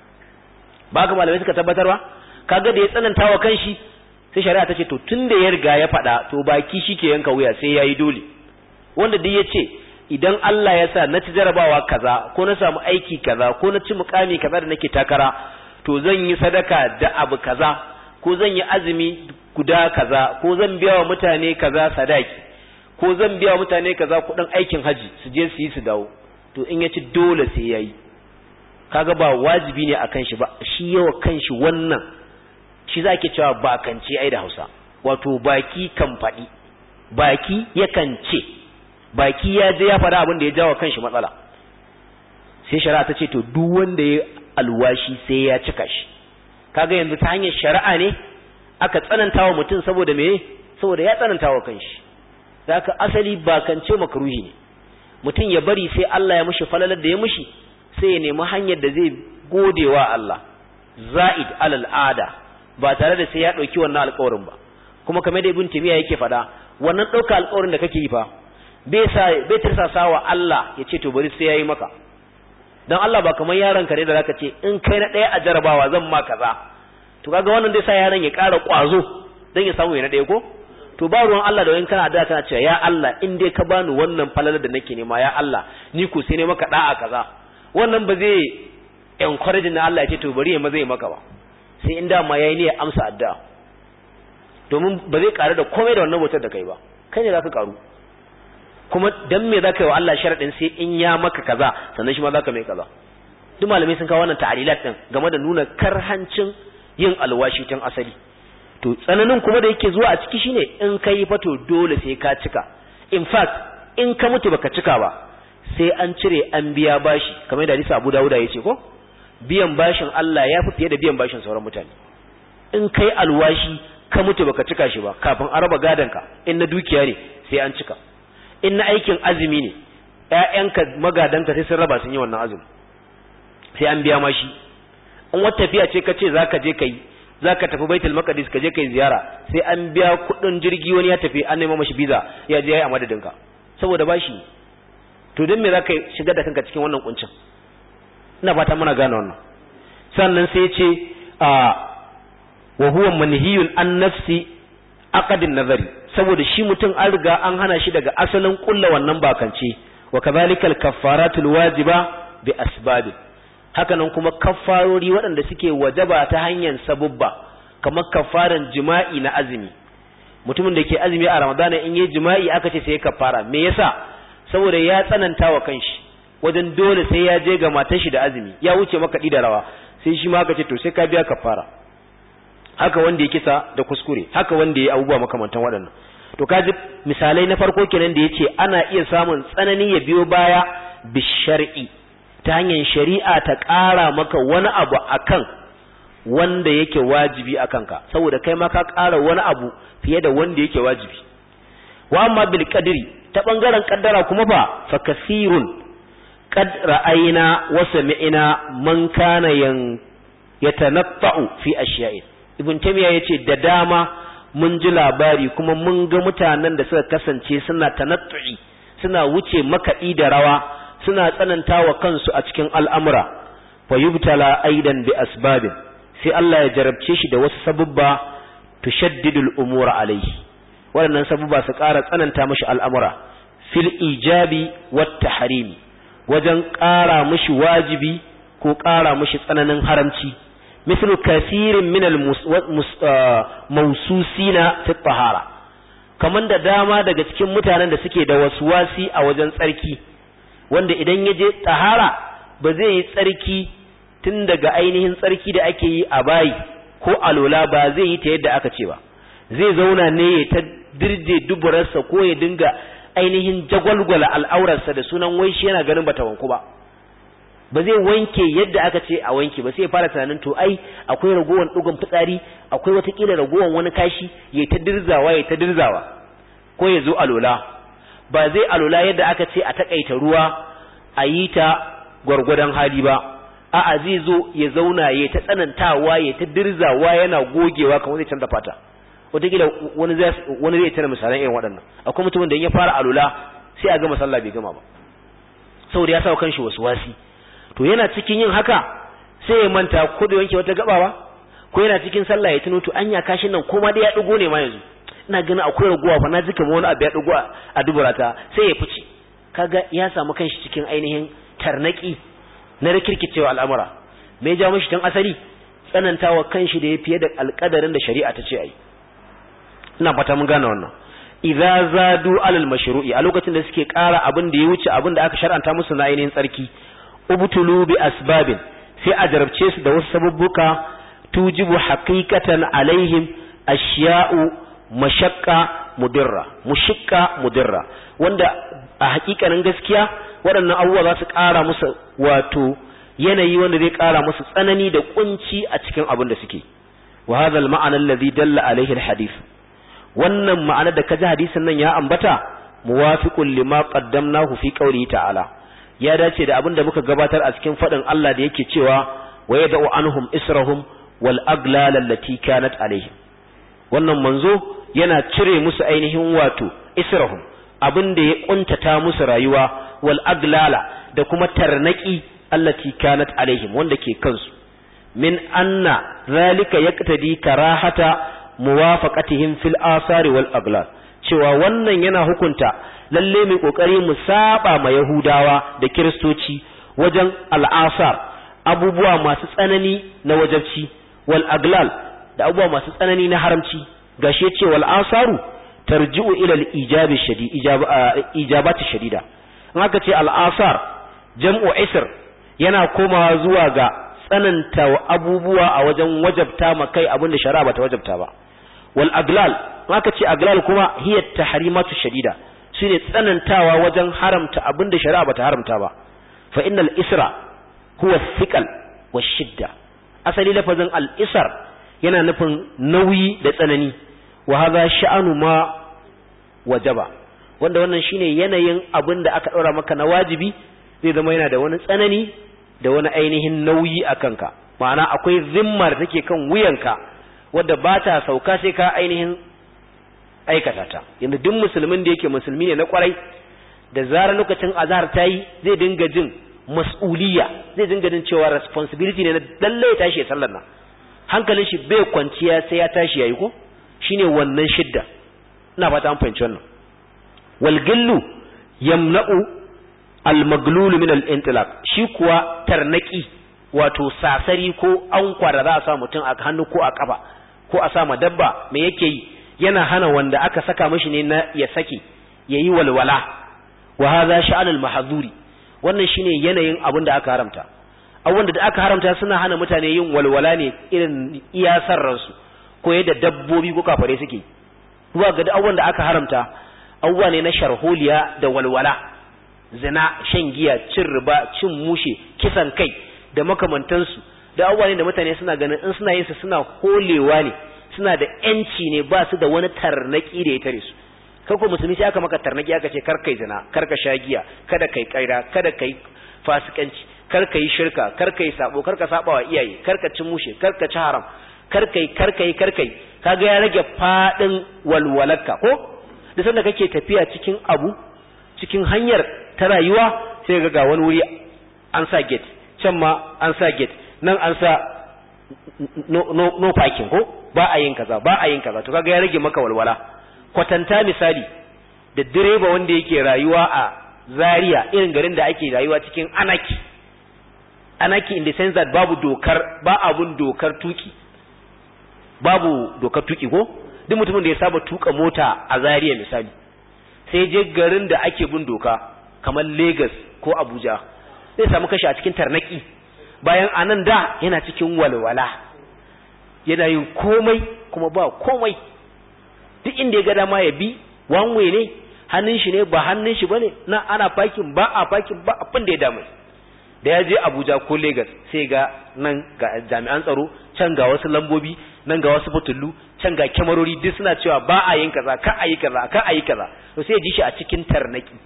ba ga malamai suka tabbatar ba kaga da ya tsananta wa kanshi sai shari'a ta ce to tunda ya riga ya faɗa to baki shike yanka wuya sai yayi dole wanda duk yace idan Allah ya sa na ci jarabawa kaza ko na samu aiki kaza ko na ci mukami kaza da nake takara to zan yi sadaka da abu kaza ko zan yi azumi guda kaza ko zan biya wa mutane kaza sadaki ko zan biya wa mutane kaza kuɗin aikin haji su je su yi su dawo to in ya ci dole sai yayi kaga ba wajibi ne akan shi ba shi yawa kanshi wannan shi za ke cewa bakance ai da Hausa wato baki kan faɗi baki yakan ce baki ya je ya faɗa abin da ya jawo kanshi matsala sai shari'a ta ce to duk wanda ya alwashi sai ya cika shi kaga yanzu ta hanyar shari'a ne aka tsananta wa mutum saboda me saboda ya tsananta wa kanshi zaka asali ba kance makruhi ne mutum ya bari sai Allah ya mishi falalar da ya mishi sai ya nemi hanyar da zai godewa Allah za'id alal ada ba tare da sai ya dauki wannan alƙawarin ba kuma kamar da ibn timiya yake faɗa wannan ɗauka alƙawarin da kake yi fa bai sa bai tirsasa wa Allah ya ce to bari sai yayi maka dan Allah ba kamar yaron ka ne da zaka ce in kai na ɗaya a jarabawa zan ma kaza to kaga wannan zai sa yaron ya ƙara ƙwazo dan ya samu ya na ɗaya ko to ba ruwan Allah da wani kana da kana cewa ya Allah in dai ka bani wannan falalar da nake nema ya Allah ni ko sai ne maka da'a kaza wannan ba zai encourage na Allah ya ce to bari ya maza ya maka ba sai in dama yayi ne ya amsa addu'a domin ba zai karu da komai da wannan bautar da kai ba kai ne zaka karu kuma dan me zaka yi wa Allah sharadin sai in ya maka kaza sannan shi ma zaka mai kaza duk malamai sun kawo wannan ta'alilat din game da nuna karhancin yin alwashi tun asali to tsananin kuma da yake zuwa a ciki shine in kai fato dole sai ka cika in fact in ka mutu baka cika ba sai an cire an biya bashi kamar da hadisi Abu Dawud ya ce ko biyan bashin Allah ya fi fiye da biyan bashin sauran mutane in kai alwashi ka mutu baka cika shi ba kafin a raba ka in na dukiya ne sai an cika in na aikin azumi ne ƴaƴanka magadanka sai sun raba sun yi wannan azumi sai an biya mashi in wata tafiya ce ka ce zaka je kai zaka tafi baitul maqdis ka je kai ziyara sai an biya kuɗin jirgi wani ya tafi an nema mashi visa ya je yayi a madadinka saboda bashi to dan me zaka shiga da kanka cikin wannan kuncin ina fata muna gane wannan sannan sai ya ce a wa huwa manhiyun an nafsi aqdin nazari saboda shi mutum an riga an hana shi daga asalin kulla wannan bakance wa kadhalika al-kaffaratul wajiba bi asbab haka nan kuma kaffarori waɗanda suke wajaba ta hanyar sabubba kamar kaffaran jima'i na azumi mutumin da ke azumi a ramadana in yi jima'i aka ce sai kaffara me yasa saboda ya tsananta wa kanshi wajen dole sai ya je ga matar shi da azumi ya wuce makaɗi da rawa sai shi ma aka ce to sai ka biya kaffara haka wanda ya kisa da kuskure haka wanda ya abubuwa makamantan waɗannan to kaji misalai na farko kenan da yace ana iya samun tsanani ya biyo baya bi shar'i ta hanyar shari'a ta ƙara maka wani abu akan wanda yake wajibi akan ka saboda kai ma ka ƙara wani abu fiye da wanda yake wajibi wa amma bil qadri ta bangaren kaddara kuma fa fa kasirun qad ra'ayna wa sami'na man kana yan yatanatta'u fi ashiya'in ibn tamiya yace da dama mun ji labari kuma mun ga mutanen da suka kasance suna tanattu'i suna wuce makaɗi da rawa suna tsanantawa kansu a cikin al'amura fa yubtala aidan bi asbabin sai Allah ya jarabce shi da wasu sabubba tushaddidul umura alaihi waɗannan sabubba su ƙara tsananta mashi al'amura fil ijabi wat tahrimi wajen ƙara mashi wajibi ko ƙara mashi tsananin haramci مثل كثير من الموسوسين في الطهارة kaman da dama daga cikin mutanen da suke da waswasi a wajen tsarki wanda idan ya je tahara ba zai yi tsarki tun daga ainihin tsarki da ake yi a bayi ko alola ba zai yi ta yadda aka ce ba zai zauna ne ya ta dirje duburarsa ko ya dinga ainihin jagwalgwala al'aurarsa da sunan wai shi yana ganin bata wanku ba ba zai wanke yadda aka ce a wanke ba sai fara tunanin to ai akwai ragowar dugun fitsari akwai watakila ragowar wani kashi ya ta dirzawa ya ta dirzawa ko ya zo alola ba zai alola yadda aka ce a takaita ruwa a yi ta gwargwadon hali ba a'a zai zo ya zauna ya ta tsanantawa ya ta dirzawa yana gogewa kamar zai canza fata watakila wani zai wani zai tana misalan irin waɗannan akwai mutumin da ya fara alola sai a gama sallah bai gama ba saboda ya sa kanshi wasu wasi to yana cikin yin haka sai ya manta ko da wanke wata gabawa ko yana cikin sallah ya tuno to anya kashin nan ko ma dai ya dugo ne ma yanzu ina ganin akwai raguwa fa na ji kamar wani abu ya dugo a duburata sai ya fice kaga ya samu kanshi cikin ainihin tarnaki na rikirkicewa al'amura me ya jawo mishi tun asali tsanantawa kanshi da ya fiye da alƙadarin da shari'a ta ce ai ina fata mun gane wannan idza zadu alal mashru'i a lokacin da suke ƙara abin da ya wuce abin da aka shar'anta musu na ainihin tsarki ubtulu bi asbabin sai a jarabce su da wasu sababbuka tujibu haqiqatan alaihim ashiya'u mashaqqa mudirra mushaqqa mudirra wanda a hakikanin gaskiya waɗannan abubuwa za su ƙara musu wato yanayi wanda zai ƙara musu tsanani da kunci a cikin abin da suke wa hadha al-ma'ana alladhi dalla alayhi al-hadith wannan ma'ana da kaji hadisin nan ya ambata muwafiqun lima qaddamnahu fi qawlihi ta'ala ya dace da abin da muka gabatar a cikin fadin Allah da yake cewa wa yad'u anhum israhum wal aglal allati kanat alayhim wannan manzo yana cire musu ainihin wato israhum abin da ya kuntata musu rayuwa wal aglala da kuma tarnaki allati kanat alaihim wanda ke kansu min anna zalika yaqtadi karahata muwafaqatihim fil asari wal aglal cewa wannan yana hukunta lalle mai kokari mu saba ma yahudawa da kiristoci wajen al'asar abubuwa masu tsanani na wajabci wal aglal da abubuwa masu tsanani na haramci gashi yace wal asaru tarji'u ila al ijabi shadi ijabati shadida in aka ce al asar jam'u isr yana komawa zuwa ga tsananta abubuwa a wajen wajabta ma kai abin da shari'a bata wajabta ba wal aglal aka ce aglal kuma hiya tahrimatu shadida shine tsanantawa wajen haramta abin da shari'a bata haramta ba fa innal isra huwa thiqal washidda asali lafazin al isar yana nufin nauyi da tsanani wa hadha sha'anu ma wajaba wanda wannan shine yanayin abin da aka daura maka na wajibi zai zama yana da wani tsanani da wani ainihin nauyi a kanka ma'ana akwai zimma da take kan wuyanka wadda ba ta sauka sai ka ainihin aikata ta yanzu duk musulmin da yake musulmi ne na kwarai da zarar lokacin azhar ta yi zai dinga jin mas'uliya zai dinga jin cewa responsibility ne na lalle ya tashi ya sallar nan hankalin shi bai kwanciya sai ya tashi yayi ko shine wannan shidda ina fata an fahimci wannan wal gillu yamna'u al-maglulu min al-intilaq shi kuwa tarnaki wato sasari ko ankwara za a sa mutum a hannu ko a kafa ko a sa ma dabba me yake yi yana hana wanda aka saka mishi ne na ya saki yayi walwala wa hadha sha'an al-mahdhuri wannan shine yanayin abin da aka haramta abubuwan da aka haramta suna hana mutane yin walwala ne irin iyasar ransu ko yadda dabbobi ko kafare suke zuwa ga abubuwan da aka haramta abubuwa ne na sharholiya da walwala zina shan giya cin riba cin mushe kisan kai da makamantansu da abubuwa ne da mutane suna ganin in suna yin su suna holewa ne suna da yanci ne ba su da wani tarnaki da ya tare su kai ko musulmi sai aka maka tarnaki aka ce kar kai zina kar ka sha giya kada kai kaira kada kai fasikanci kar kai shirka kar kai sabo kar ka saba wa iyaye kar ka ci mushe kar ka ci haram kar kai kar kai kar kai kaga ya rage fadin walwalarka ko da sanda kake tafiya cikin abu cikin hanyar ta rayuwa sai ga ga wani wuri an sa gate can ma an sa gate nan an sa no, no, no parking ko ba a yin kaza ba a yin kaza to kaga ya rage maka walwala kwatanta misali da direba wanda yake rayuwa a Zaria irin garin da ake rayuwa cikin anaki anaki in the sense that babu dokar ba abun dokar tuki babu dokar tuki ko duk mutumin da ya saba tuka mota a Zaria misali sai je garin da ake bin doka kamar Lagos ko Abuja zai samu kashi a cikin tarnaki bayan anan da yana cikin walwala yana yin komai kuma ba komai duk inda ya ga dama ya bi one way ne hannun shi ne ba hannun shi bane na ana parking ba a parking ba abin da ya damu da ya je Abuja ko Lagos sai ga nan ga jami'an tsaro can ga wasu lambobi nan ga wasu fitullu can ga kyamarori duk suna cewa ba a yin kaza ka a yi kaza ka a yi kaza to sai ya ji shi a cikin tarnaki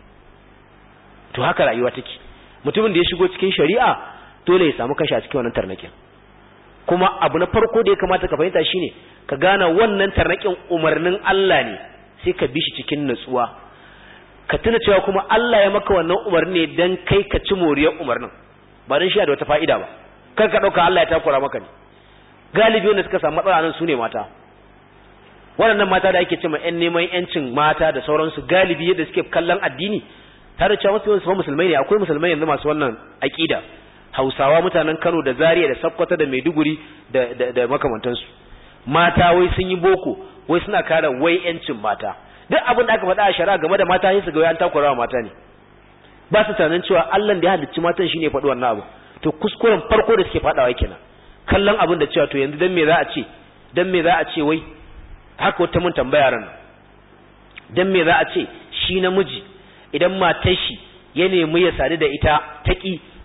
to haka rayuwa take mutumin da ya shigo cikin shari'a dole ya samu kashi a cikin wannan tarnakin kuma abu na farko da ya kamata ka fahimta shine ka gane wannan tarnakin umarnin Allah ne sai ka bi shi cikin nutsuwa ka tuna cewa kuma Allah ya maka wannan umarni ne dan kai ka ci moriyar umarnin ba dan shi da wata fa'ida ba kar ka dauka Allah ya takura maka ne galibi wanda suka samu matsala nan sune mata waɗannan mata da ake cewa ƴan neman ƴancin mata da sauransu galibi yadda suke kallon addini tare da cewa wasu yawan musulmai ne akwai musulmai yanzu masu wannan aƙida hausawa mutanen kano da zaria da sakkwata da maiduguri da, da, da makamantansu mata wai sun yi boko wai suna kare wai yancin mata duk abin da aka faɗa a shari'a game da mata sai su ga an takurawa mata ne ba su tunanin cewa Allah da ya halicci matan shine faɗi wannan abu to kuskuren farko da suke faɗawa kenan kallon abin da cewa to yanzu dan me za a ce dan me za a ce wai haka wata mun tambaya ran dan me za a ce shi namiji idan matar shi ya nemi ya sadu da ita taki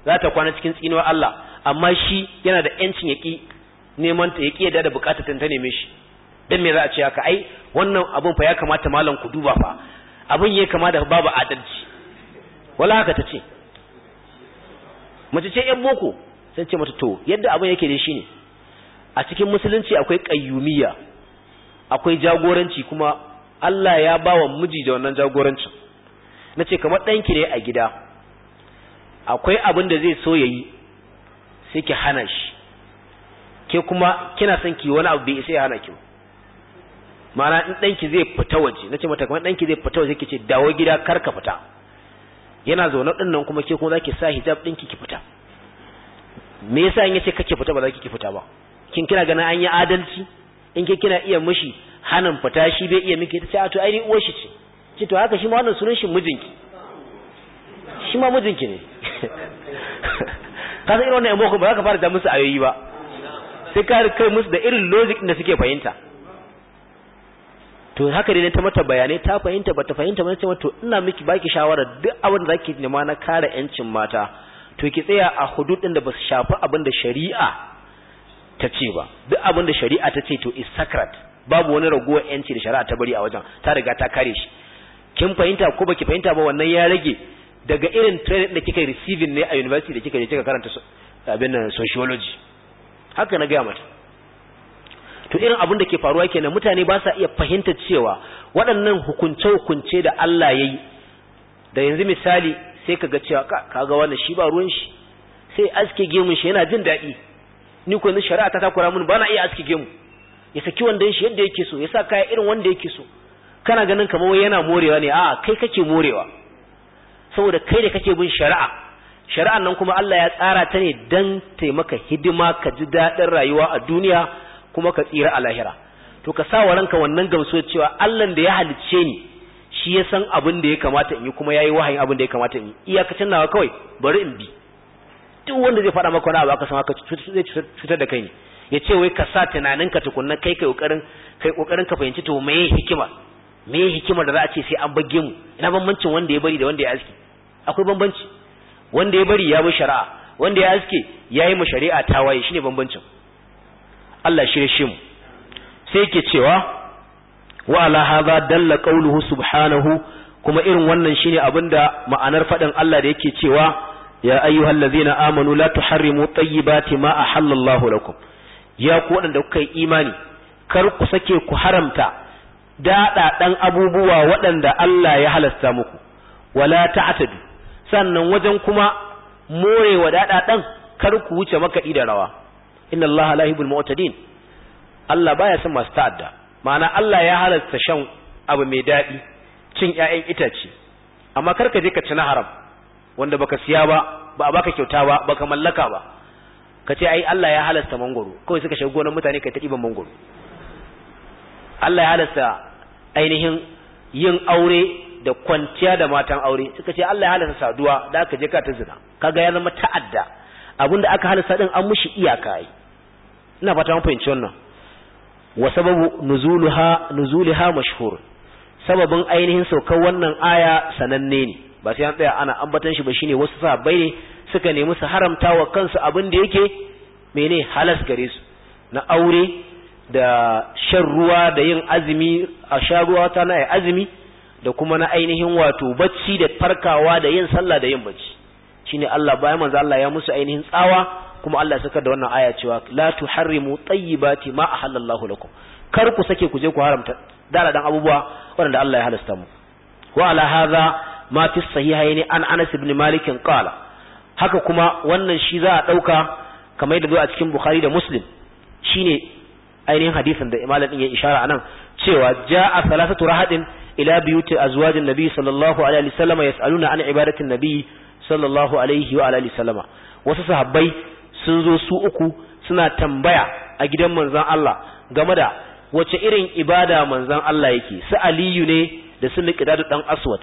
za ta kwana cikin tsinuwar Allah amma shi yana da yancin yaki neman ta yaki yadda da bukatar ta neme shi dan me za a ce haka ai wannan abun fa ya kamata malam ku duba fa abun ya kama da babu adalci wala haka ta ce mace ce yan boko sai ce mata to yadda abun yake da shi ne a cikin musulunci akwai qayyumiyya akwai jagoranci kuma Allah ya bawa miji da wannan jagorancin nace kamar ɗanki ne a gida akwai abin da zai so yayi sai ki hana shi ke kuma kina son ki wani abu bai sai ya hana ki ma'ana in ɗanki zai fita waje nace mata kamar ɗanki zai fita waje kice dawo gida kar ka fita yana zaune ɗin nan kuma ke kuma zaki sa hijab ɗinki ki fita me yasa in yace kake fita ba za ki fita ba kin kina ganin an yi adalci in ke kina iya mishi hanin fita shi bai iya miki tace a to ai uwar shi ce ce to haka shi ma wannan sunan shi mijinki shi ma mijinki ne ka san irin wannan yamma ba za ka fara da musu ayoyi ba sai ka kai musu da irin logic da suke fahimta to haka dai ta mata bayanai ta fahimta bata fahimta ba ce to ina miki baki shawara duk abin da zaki nema na kare yancin mata to ki tsaya a hudud din da ba su shafi abin da shari'a ta ce ba duk abin da shari'a ta ce to is sacred babu wani ragowar yanci da shari'a ta bari a wajen ta riga ta kare shi kin fahimta ko baki fahimta ba wannan ya rage daga irin training da kika receiving ne a university da kika je kika karanta abin nan sociology haka na gaya mata to irin abin da ke faruwa kenan mutane ba sa iya fahimtar cewa waɗannan hukunce-hukunce da Allah ya yi da yanzu misali sai kaga cewa kaga wannan shi ba ruwan shi sai aske gemun shi yana jin daɗi ni ko yanzu shari'a ta takura mun ba na iya aske gemu ya saki wanda shi yadda yake so ya sa kaya irin wanda yake so kana ganin kamar wai yana morewa ne a'a kai kake morewa saboda kai da kake bin shari'a shari'an nan kuma Allah ya tsara ta ne dan taimaka hidima ka ji daɗin rayuwa a duniya kuma ka tsira a lahira to ka sa wa ranka wannan gamsuwa cewa Allah da ya halicce ni shi ya san abin da ya kamata in yi kuma yayi wahayin abin da ya kamata in yi iyakacin nawa kawai bari in bi duk wanda zai faɗa maka wani abu aka san haka zai cutar da kai ne ya ce wai ka sa tunaninka tukunna kai kai kokarin kai kokarin ka fahimci to meye hikima meye hikimar da za a ce sai an bage mu ina bambancin wanda ya bari da wanda ya aski akwai bambanci wanda ya bari ya bi shari'a wanda ya aske ya yi ma shari'a tawaye shine bambancin Allah shirye shi mu sai yake cewa wa ala hadha dalla qawluhu subhanahu kuma irin wannan shine abinda ma'anar fadin Allah da yake cewa ya ayyuhallazina amanu la tuharrimu tayyibati ma ahallallahu lakum ya ku wadanda kuka yi imani kar ku sake ku haramta daɗaɗan abubuwa waɗanda Allah ya halasta muku wala ta'tadu sannan wajen kuma morewa daɗaɗan kar ku wuce makaɗi da rawa inna Allah la yuhibbul mu'tadin Allah baya son masu ta'adda ma'ana Allah ya halasta shan abu mai daɗi cin ƴaƴan itace amma kar ka je ka ci na haram wanda baka siya ba ba a baka kyauta ba baka mallaka ba ka ce ai Allah ya halasta mangoro kawai suka shiga gonar mutane kai ta ɗiban mangoro Allah ya halasta ainihin yin aure da kwanciya da matan aure suka ce Allah ya halasta saduwa da aka je ka ta zina kaga ya zama ta'adda abinda aka halasta din an mushi iyaka yi ina fata mun fahimci wannan wa sababu nuzuluha nuzulaha mashhur sababin ainihin saukar wannan aya sananne ne ba sai an tsaya ana ambatan shi ba shine wasu sahabbai ne suka nemi su haramta wa kansu abin da yake mene halas gare su na aure da shan ruwa da yin azumi a sha ruwa ta na azumi da kuma na ainihin wato bacci da farkawa da yin sallah da yin bacci shine Allah bayan manzo Allah ya musu ainihin tsawa kuma Allah saka da wannan aya cewa la tuharrimu tayyibati ma ahallallahu lakum kar ku sake ku je ku haramta daladan abubuwa wanda Allah ya halasta mu wa ala hadha ma fi sahihaini an Anas ibn Malik qala haka kuma wannan shi za a dauka kamar yadda zo a cikin Bukhari da Muslim shine ainihin hadisin da Imam din ya ishara anan cewa jaa salasatu rahadin ila biyuti azwajin nabi sallallahu alaihi wasallam yasaluna an ibadatin nabi sallallahu alaihi wa alihi wasallama wasu sahabbai sun zo su uku suna tambaya a gidan manzon Allah game da wace irin ibada manzon Allah yake su Aliyu ne da su Miqdad dan Aswad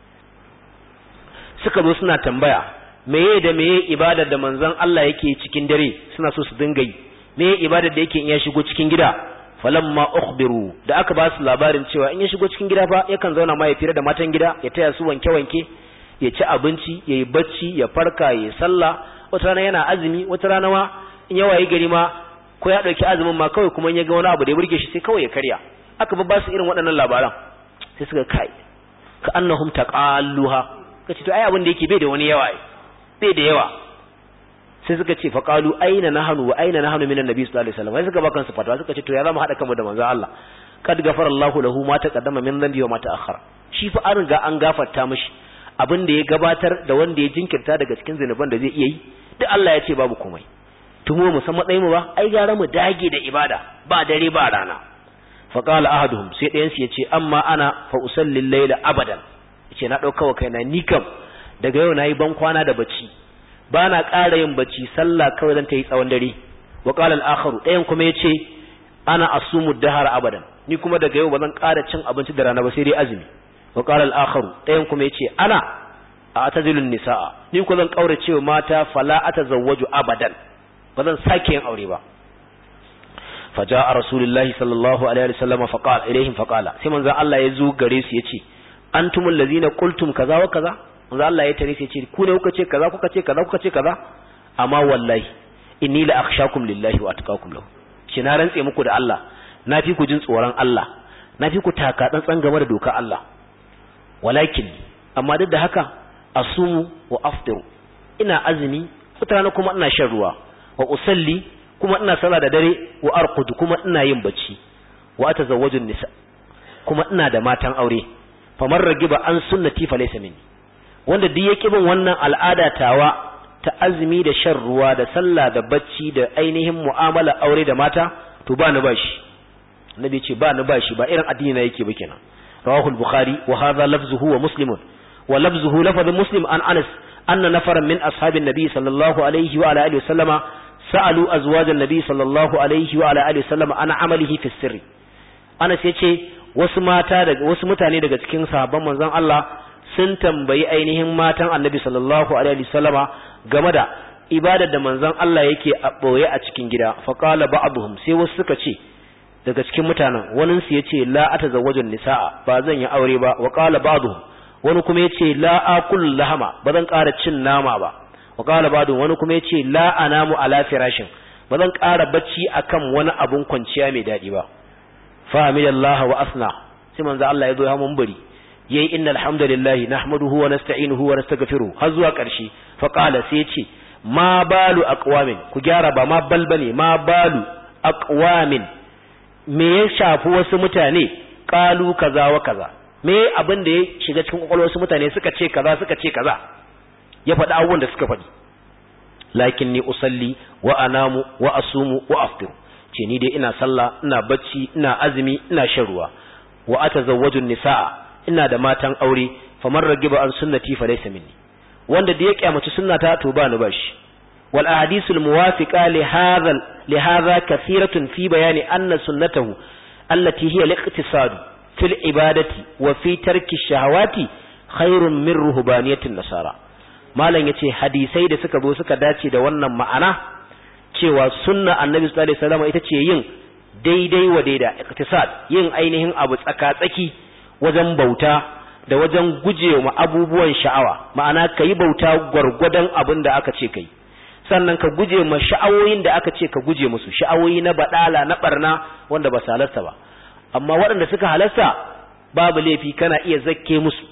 suka zo suna tambaya meye da meye ibadar da manzon Allah yake cikin dare suna so su dinga yi meye ibadar da yake in ya shigo cikin gida falamma ukhbiru da aka ba su labarin cewa in ya shigo cikin gida fa yakan zauna ma ya fira da matan gida ya taya su wanke wanke ya ci abinci ya yi bacci ya farka ya sallah wata rana yana azumi wata rana ma in yawa yi gari ma ko ya ɗauki azumin ma kawai kuma ya ga wani abu da ya burge shi sai kawai ya karya aka ba su irin waɗannan labaran sai suka kai ka annahum taqalluha kace to ai abin da yake bai da wani yawa bai da yawa sai suka ce faqalu aina nahnu wa aina nahnu minan nabi sallallahu alaihi wasallam sai suka ba kansu fatwa suka ce to ya zama hada kanmu da manzon Allah kad gafara Allahu lahu ma taqaddama min dhanbi wa ma ta'akhkhara shi fa an riga an gafarta mishi abin da ya gabatar da wanda ya jinkirta daga cikin zinuban da zai iya yi duk Allah ya ce babu komai tumo mu san matsayin mu ba ai gara mu dage da ibada ba dare ba rana fa qala ahaduhum sai ɗayan su yace amma ana fa usalli layla abadan yace na dauka wa kaina ni kam daga yau nayi ban kwana da bacci ba na ƙara yin bacci sallah kawai zan ta yi tsawon dare wa qala al-akharu ɗayan kuma yace ana asumu dahar abadan ni kuma daga yau ba zan ƙara cin abinci da rana ba sai dai azumi wa qala al-akharu ɗayan kuma yace ana a atazilun nisaa ni ko zan kaurace wa mata fala atazawwaju abadan ba zan sake yin aure ba faja'a rasulullahi sallallahu alaihi wasallam faqala ilaihim faqala sai manzo Allah ya zo gare su yace antumul ladina qultum kaza wa kaza manzo Allah ya tare sai yace ku ne kuka ce kaza kuka ce kaza kuka ce kaza amma wallahi inni la akhshakum lillahi wa atqakum lahu shi na rantse muku da Allah na fi ku jin tsoron Allah na fi ku taka tsantsan game da dokar Allah walakin amma duk da haka asumu wa aftiru ina azumi wata kuma ina shan ruwa wa usalli kuma ina sallah da dare wa arqud kuma ina yin bacci wa atazawwaju nisa kuma ina da matan aure famar ragiba an sunnati fa laysa minni wanda duk yake bin wannan al'ada tawa ta azumi da shan ruwa da sallah da bacci da ainihin mu'amala aure da mata to ba ni bashi annabi ce ba ni bashi ba irin addini na yake ba kenan rawahu al-bukhari wa hadha lafzuhu wa muslimun wa lafzuhu lafaz muslim an anas anna nafaran min ashabin nabi sallallahu alaihi wa ala alihi wa sallama sa'alu azwajan nabi sallallahu alaihi wa alihi wasallam ana amalihi fi sirri Anas yace wasu mata daga wasu mutane daga cikin sahabban manzon Allah sun tambayi ainihin matan Annabi sallallahu alaihi wasallama game da ibadar da manzon Allah yake a boye a cikin gida fa qala ba'dhum sai wasu suka ce daga cikin mutanen wani su yace la atazawwajun nisaa ba zan yi aure ba wa qala ba'dhum wani kuma yace la akul lahama ba zan ƙara cin nama ba wa qala ba'dun wani kuma yace la anamu ala firashin ba zan ƙara bacci akan wani abun kwanciya mai dadi ba fa hamidallah wa asna sai manzo Allah ya zo ya munbari yayi innal hamdalillah nahmaduhu wa nasta'inuhu wa nastaghfiruh har zuwa ƙarshe fa qala sai yace ma balu aqwamin ku gyara ba ma bal bane ma balu aqwamin me ya shafi wasu mutane qalu kaza wa kaza me abin da ya shiga cikin kwakwalwar wasu mutane suka ce kaza suka ce kaza ya faɗi abubuwan da suka faɗi lakin ni usalli wa anamu wa asumu wa aftiru ce ni dai ina sallah ina bacci ina azumi ina shan ruwa wa atazawwaju nisaa ina da matan aure faman ragiba an sunnati fa laysa minni wanda da ya kyamaci sunnata to ba ni bashi wal ahadithul muwafiqa li hadha li hadha kathiratun fi bayani anna sunnatahu allati hiya al-iqtisad fil ibadati wa fi tarki shahawati khairun min ruhbaniyatin nasara malam yace hadisai da suka zo suka dace da wannan ma'ana cewa sunna annabi sallallahu alaihi wasallam ita ce yin daidai wa daida iktisad yin ainihin abu tsaka-tsaki wajen bauta da wajen gujewa abubuwan sha'awa ma'ana kayi bauta gwargwadon abin da aka ce kai sannan ka guje ma sha'awoyin da aka ce ka guje musu sha'awoyi na badala na barna wanda ba su halarta ba amma waɗanda suka halarta babu laifi kana iya zakke musu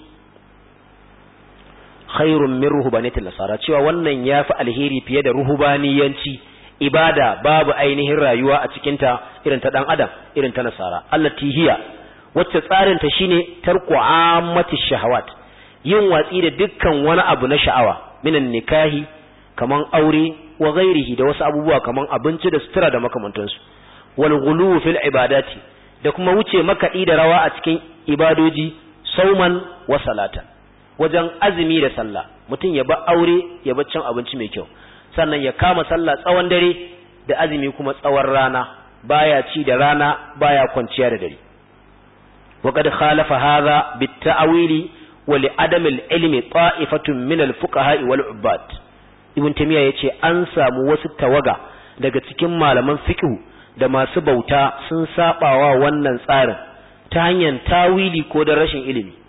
khairun min ruhbaniyatil nasara cewa wannan yafi alheri fiye da ruhbaniyanci ibada babu ainihin rayuwa a cikin ta irin ta dan adam irin ta nasara allati hiya wacce tsarin ta shine tarku ammati shahawat yin watsi da dukkan wani abu na sha'awa minan nikahi kaman aure wa ghairihi da wasu abubuwa kaman abinci da sutura da makamantansu wal ghulu fil ibadati da kuma wuce makaɗi da rawa a cikin ibadoji sauman wa salatan wajen azumi da sallah mutum ya ba aure ya ba cin abinci mai kyau sannan ya kama sallah tsawon dare da azumi kuma tsawon rana baya ci da rana baya kwanciya da dare وقد خالف هذا بالتأويل ولعدم العلم طائفة من الفقهاء والعباد ابن تيمية yace an samu wasu tawaga daga cikin malaman fiqh da masu bauta sun sabawa wannan tsarin ta hanyar tawili ko da rashin ilimi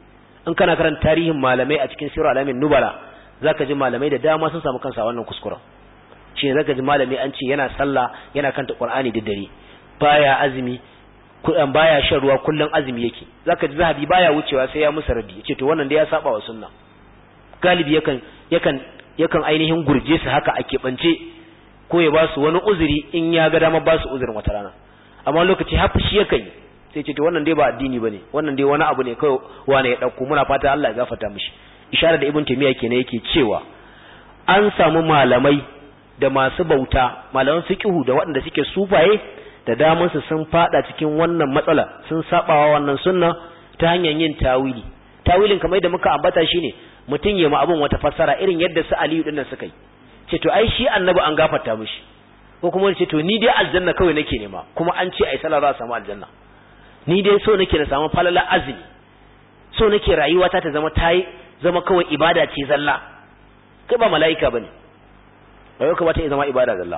in kana karanta tarihin malamai a cikin sirar alamin nubala zaka ji malamai da dama sun samu kansa wannan kuskuren shi ne zaka ji malami an ce yana sallah yana kanta qur'ani da dare baya azumi kudan baya shan ruwa kullun azumi yake zaka ji zahabi baya wucewa sai ya musa radi yace to wannan da ya saba wa sunna galibi yakan yakan yakan ainihin gurje su haka a keɓance ko ya ba su wani uzuri in ya ga dama ba su uzurin wata rana amma lokaci hafi shi yakan yi sai ce to wannan dai ba addini bane wannan dai wani abu ne kai wani ya dauko muna fata Allah ya gafarta mishi isharar da ibn taymiya kenan yake cewa an samu malamai da masu bauta malaman fiqhu da waɗanda suke sufaye da daman su sun fada cikin wannan matsala sun sabawa wannan sunna ta hanyar yin tawili tawilin kamar da muka ambata shine mutum ya ma abun wata fassara irin yadda su Aliyu dinnan suka yi ce to ai shi annabi an gafarta mishi ko kuma ce to ni dai aljanna kawai nake nema kuma an ce ai sallah za a samu aljanna ni dai so nake na samu falala azumi so nake rayuwata ta zama tayi zama kawai ibada ce zalla kai ba mala'ika bane rayuwa ka ba ta zama ibada zalla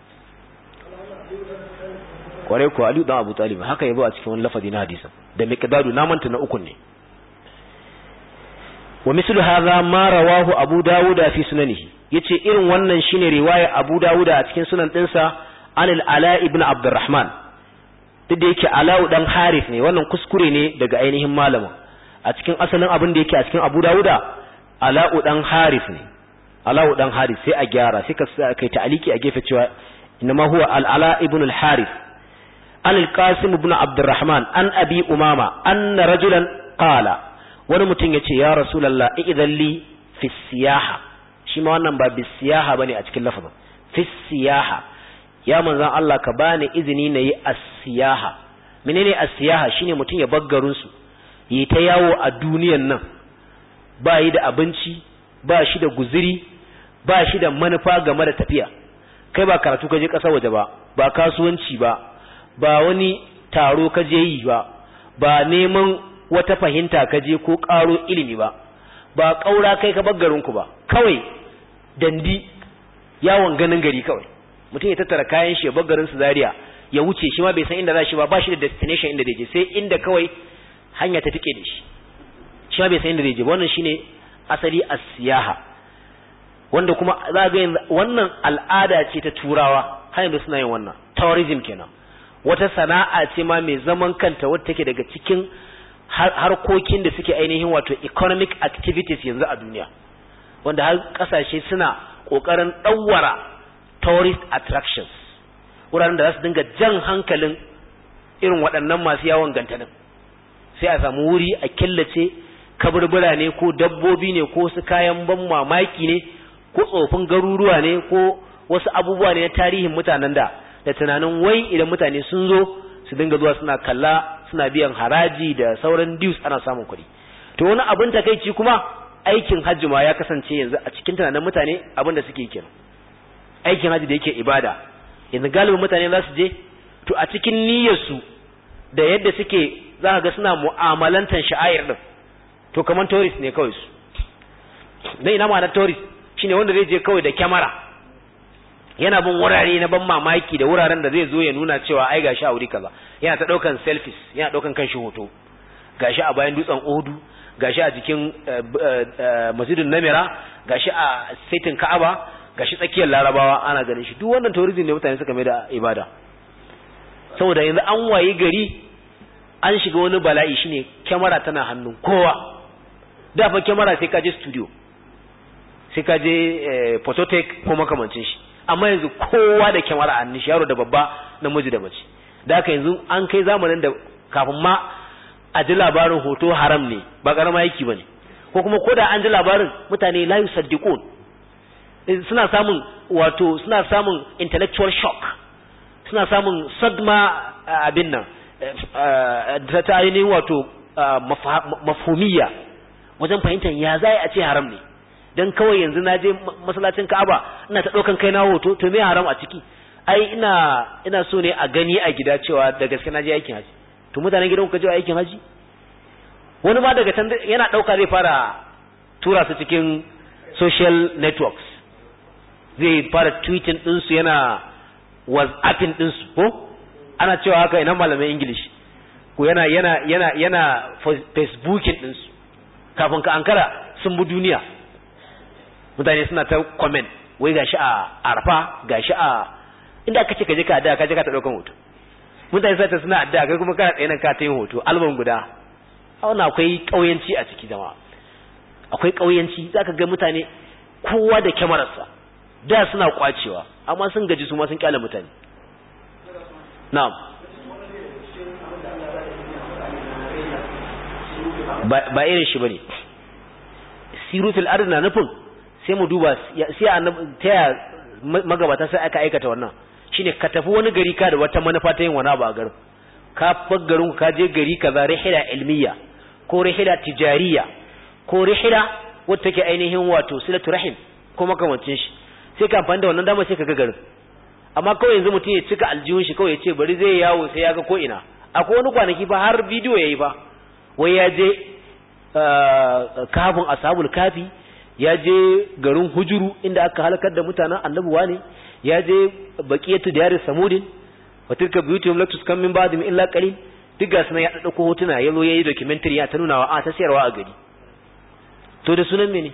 kwarai ko Aliyu dan Abu Talib haka yabo a cikin wani lafazi na hadisin da miqdadu na manta na ukun ne wa mislu hadha ma rawahu Abu Dawud fi sunanihi yace irin wannan shine riwaya Abu Dawud a cikin sunan dinsa an al-Ala ibn Abdurrahman duk da yake Ala'u dan Harith ne wannan kuskure ne daga ainihin malamin a cikin asalin abin da yake a cikin Abu Dawuda Ala'u dan Harith ne Ala'u dan Harith sai a gyara sai ka kai ta'aliki a gefe cewa inma huwa al-Ala ibn al-Harith an al-Qasim ibn Abdurrahman an Abi Umama anna rajulan qala wani mutum yace ya Rasulullah idan li fi siyaha shi ma wannan ba bi siyaha bane a cikin lafazin fi siyaha ya manzan Allah ka bani izini na yi asiyaha menene asiyaha shine mutum ya baggarun su yi ta yawo a duniyan nan ba yi da abinci ba shi da guziri ba shi da manufa game da tafiya kai ba karatu ka je ƙasar waje ba ba kasuwanci ba ba wani taro ka je yi ba ba neman wata fahimta ka je ko ƙaro ilimi ba ba ƙaura kai ka baggarin ku ba kawai dandi yawon ganin gari kawai mutum ya tattara kayan shi ya bar garin su Zaria ya wuce shi ma bai san inda za shi ba ba shi da destination inda zai je sai inda kawai hanya ta tike da shi shi ma bai san inda zai je wannan shine asali as-siyaha wanda kuma za ga wannan al'ada ce ta turawa har yanzu suna yin wannan tourism kenan wata sana'a ce ma mai zaman kanta wadda take daga cikin harkokin da suke ainihin wato economic activities yanzu a duniya wanda har kasashe suna kokarin ɗauwara tourist attractions wuraren da za su dinga jan hankalin irin waɗannan masu yawon gantanin sai a samu wuri a killace kaburbura ne ko dabbobi ne ko su kayan ban mamaki ne ko tsofin garuruwa ne ko wasu abubuwa ne na tarihin mutanen da da tunanin wai idan mutane sun zo su dinga zuwa suna kalla suna biyan haraji da sauran dues ana samun kuɗi to wani abin takaici kuma aikin hajji ma ya kasance yanzu a cikin tunanin mutane abin da suke kenan aikin hajji da yake ibada yanzu galibin mutane za su je to a cikin niyyarsu da yadda suke za ka ga suna mu'amalantan sha'ayar din to kamar tourist ne kawai su dan ina ma na tourist shine wanda zai je kawai da kyamara yana bin wurare na ban mamaki da wuraren da zai zo ya nuna cewa ai gashi a wuri kaza yana ta daukan selfies yana daukan kanshi hoto gashi a bayan dutsen Odu gashi a jikin masjidin Namira gashi a saitin Ka'aba gashi tsakiyar Larabawa ana ganin shi duk wannan tourism ne mutane suka mai da ibada saboda yanzu an wayi gari an shiga wani bala'i shine kyamara tana hannun kowa da fa kyamara sai ka je studio sai ka je phototech ko makamancin shi amma yanzu kowa da kyamara a hannun shi yaro da babba namiji da mace da haka yanzu an kai zamanin da kafin ma a ji labarin hoto haram ne ba karama yaki bane ko kuma ko da an ji labarin mutane la yusaddiqun suna samun wato suna samun intellectual shock suna samun sadma abin nan ta ainihin wato mafhumiya wajen fahimtar ya za a ce haram ne dan kawai yanzu na je masallacin Ka'aba ina ta daukan kai na hoto to me haram a ciki ai ina ina so ne a gani a gida cewa da gaske na je aikin haji to mutanen gidan ku je aikin haji wani ma daga can yana dauka zai fara tura su cikin social networks zai fara tweeting din su yana whatsapping din su ko ana cewa haka ina malamin english ko yana yana yana yana facebooking din su kafin ka ankara sun bi duniya mutane suna ta comment wai gashi a arfa gashi a inda aka ce ka je ka addu'a ka je ka ta daukan hoto mutane sai ta suna addu'a kai kuma kana tsaye nan ka ta yin hoto album guda a wannan akwai kauyanci a ciki jama'a akwai kauyanci zaka ga mutane kowa da kyamararsa da suna kwacewa amma sun gaji su ma sun kyale mutane na'am ba irin shi bane siru fil ard na nufin sai mu duba sai annabi ta ya magabata sai aka aikata wannan shine ka tafi wani gari ka da wata manufa ta yin wani abu a garin ka far garin ka je gari kaza rihila ilmiya ko rihila tijariya ko rihila wata take ainihin wato silatu rahim ko makamancin shi sai ka amfani da wannan dama sai ka ga garin amma kawai yanzu mutum ya cika aljihun shi kawai ya ce bari zai yawo sai ya ga ko ina akwai wani kwanaki fa har bidiyo yayi fa wai ya je kafin ashabul kafi ya je garin hujuru inda aka halakar da mutanen annabuwa ne ya je baqiyatu diyar samudin wa tilka buyutuhum la tuskan min ba'dihim illa qalil duk ga sunan ya dauko hotuna yazo yayi documentary ya ta nuna wa a ta sayarwa a gari to da sunan mene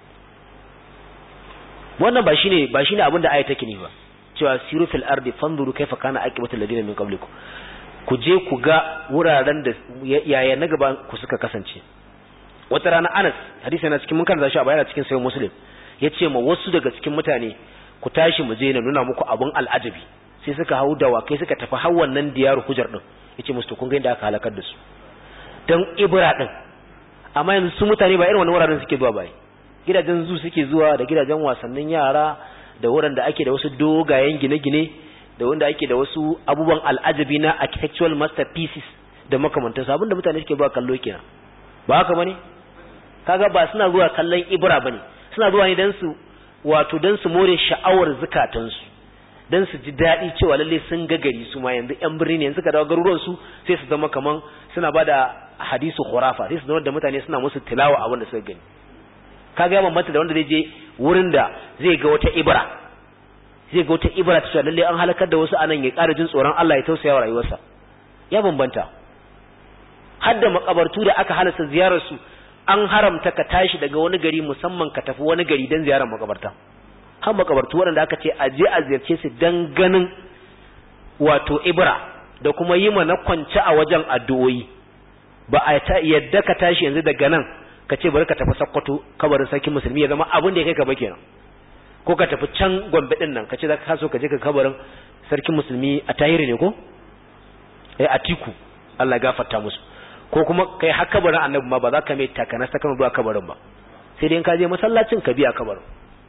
wannan ba shine ba shine abin da ayat take ne ba cewa siru fil ardi fanzuru kaifa kana aqibatu alladhina min qablikum ku je ku ga wuraren da yaya na gaba ku suka kasance wata rana Anas hadisi yana cikin mun karanta shi a bayana cikin sahih Muslim yace ma wasu daga cikin mutane ku tashi mu je na nuna muku abun al'ajabi sai suka hau dawa kai suka tafi har wannan diyar hujar din yace musu kun ga inda aka halakar da su dan ibra din amma yanzu su mutane ba irin wannan wuraren suke zuwa bai gidajen zu suke zuwa da gidajen wasannin yara da wurin da ake da wasu dogayen gine-gine da wanda ake da wasu abubuwan al'ajabi na architectural masterpieces da makamantansu abinda mutane suke zuwa kallo kenan ba haka bane kaga ba suna zuwa kallon ibra bane suna zuwa ne dan su wato dan su more sha'awar zukatansu dan su ji daɗi cewa lalle sun ga gari su ma yanzu yan birni ne yanzu ka dawo garuruwan su sai su zama kaman suna bada hadisu khurafa sai su zama da mutane suna musu tilawa abin da suka gani kaga ya bambanta da wanda zai je wurin da zai ga wata ibra zai ga wata ibra ta cewa lalle an halakar da wasu anan ya ƙara jin tsoron Allah ya tausaya wa rayuwarsa ya bambanta har da makabartu da aka halasta ziyarar su an haramta ka tashi daga wani gari musamman ka tafi wani gari don ziyarar makabarta har makabartu waɗanda aka ce a je a ziyarce su don ganin wato ibra da kuma yi mana kwance a wajen addu'o'i ba a yadda ka tashi yanzu daga nan ka ce bari ka tafi sakkwato kabarin sarkin musulmi ya zama abin da ya kai ka ba kenan ko ka tafi can gombe din nan ka ce za ka so ka je ka kabarin sarkin musulmi a tahiri ne ko eh a tiku Allah ya gafarta musu ko kuma kai har kabarin annabi ma ba za ka mai takanas ta kama zuwa kabarin ba sai dai in ka je masallacin ka biya kabarin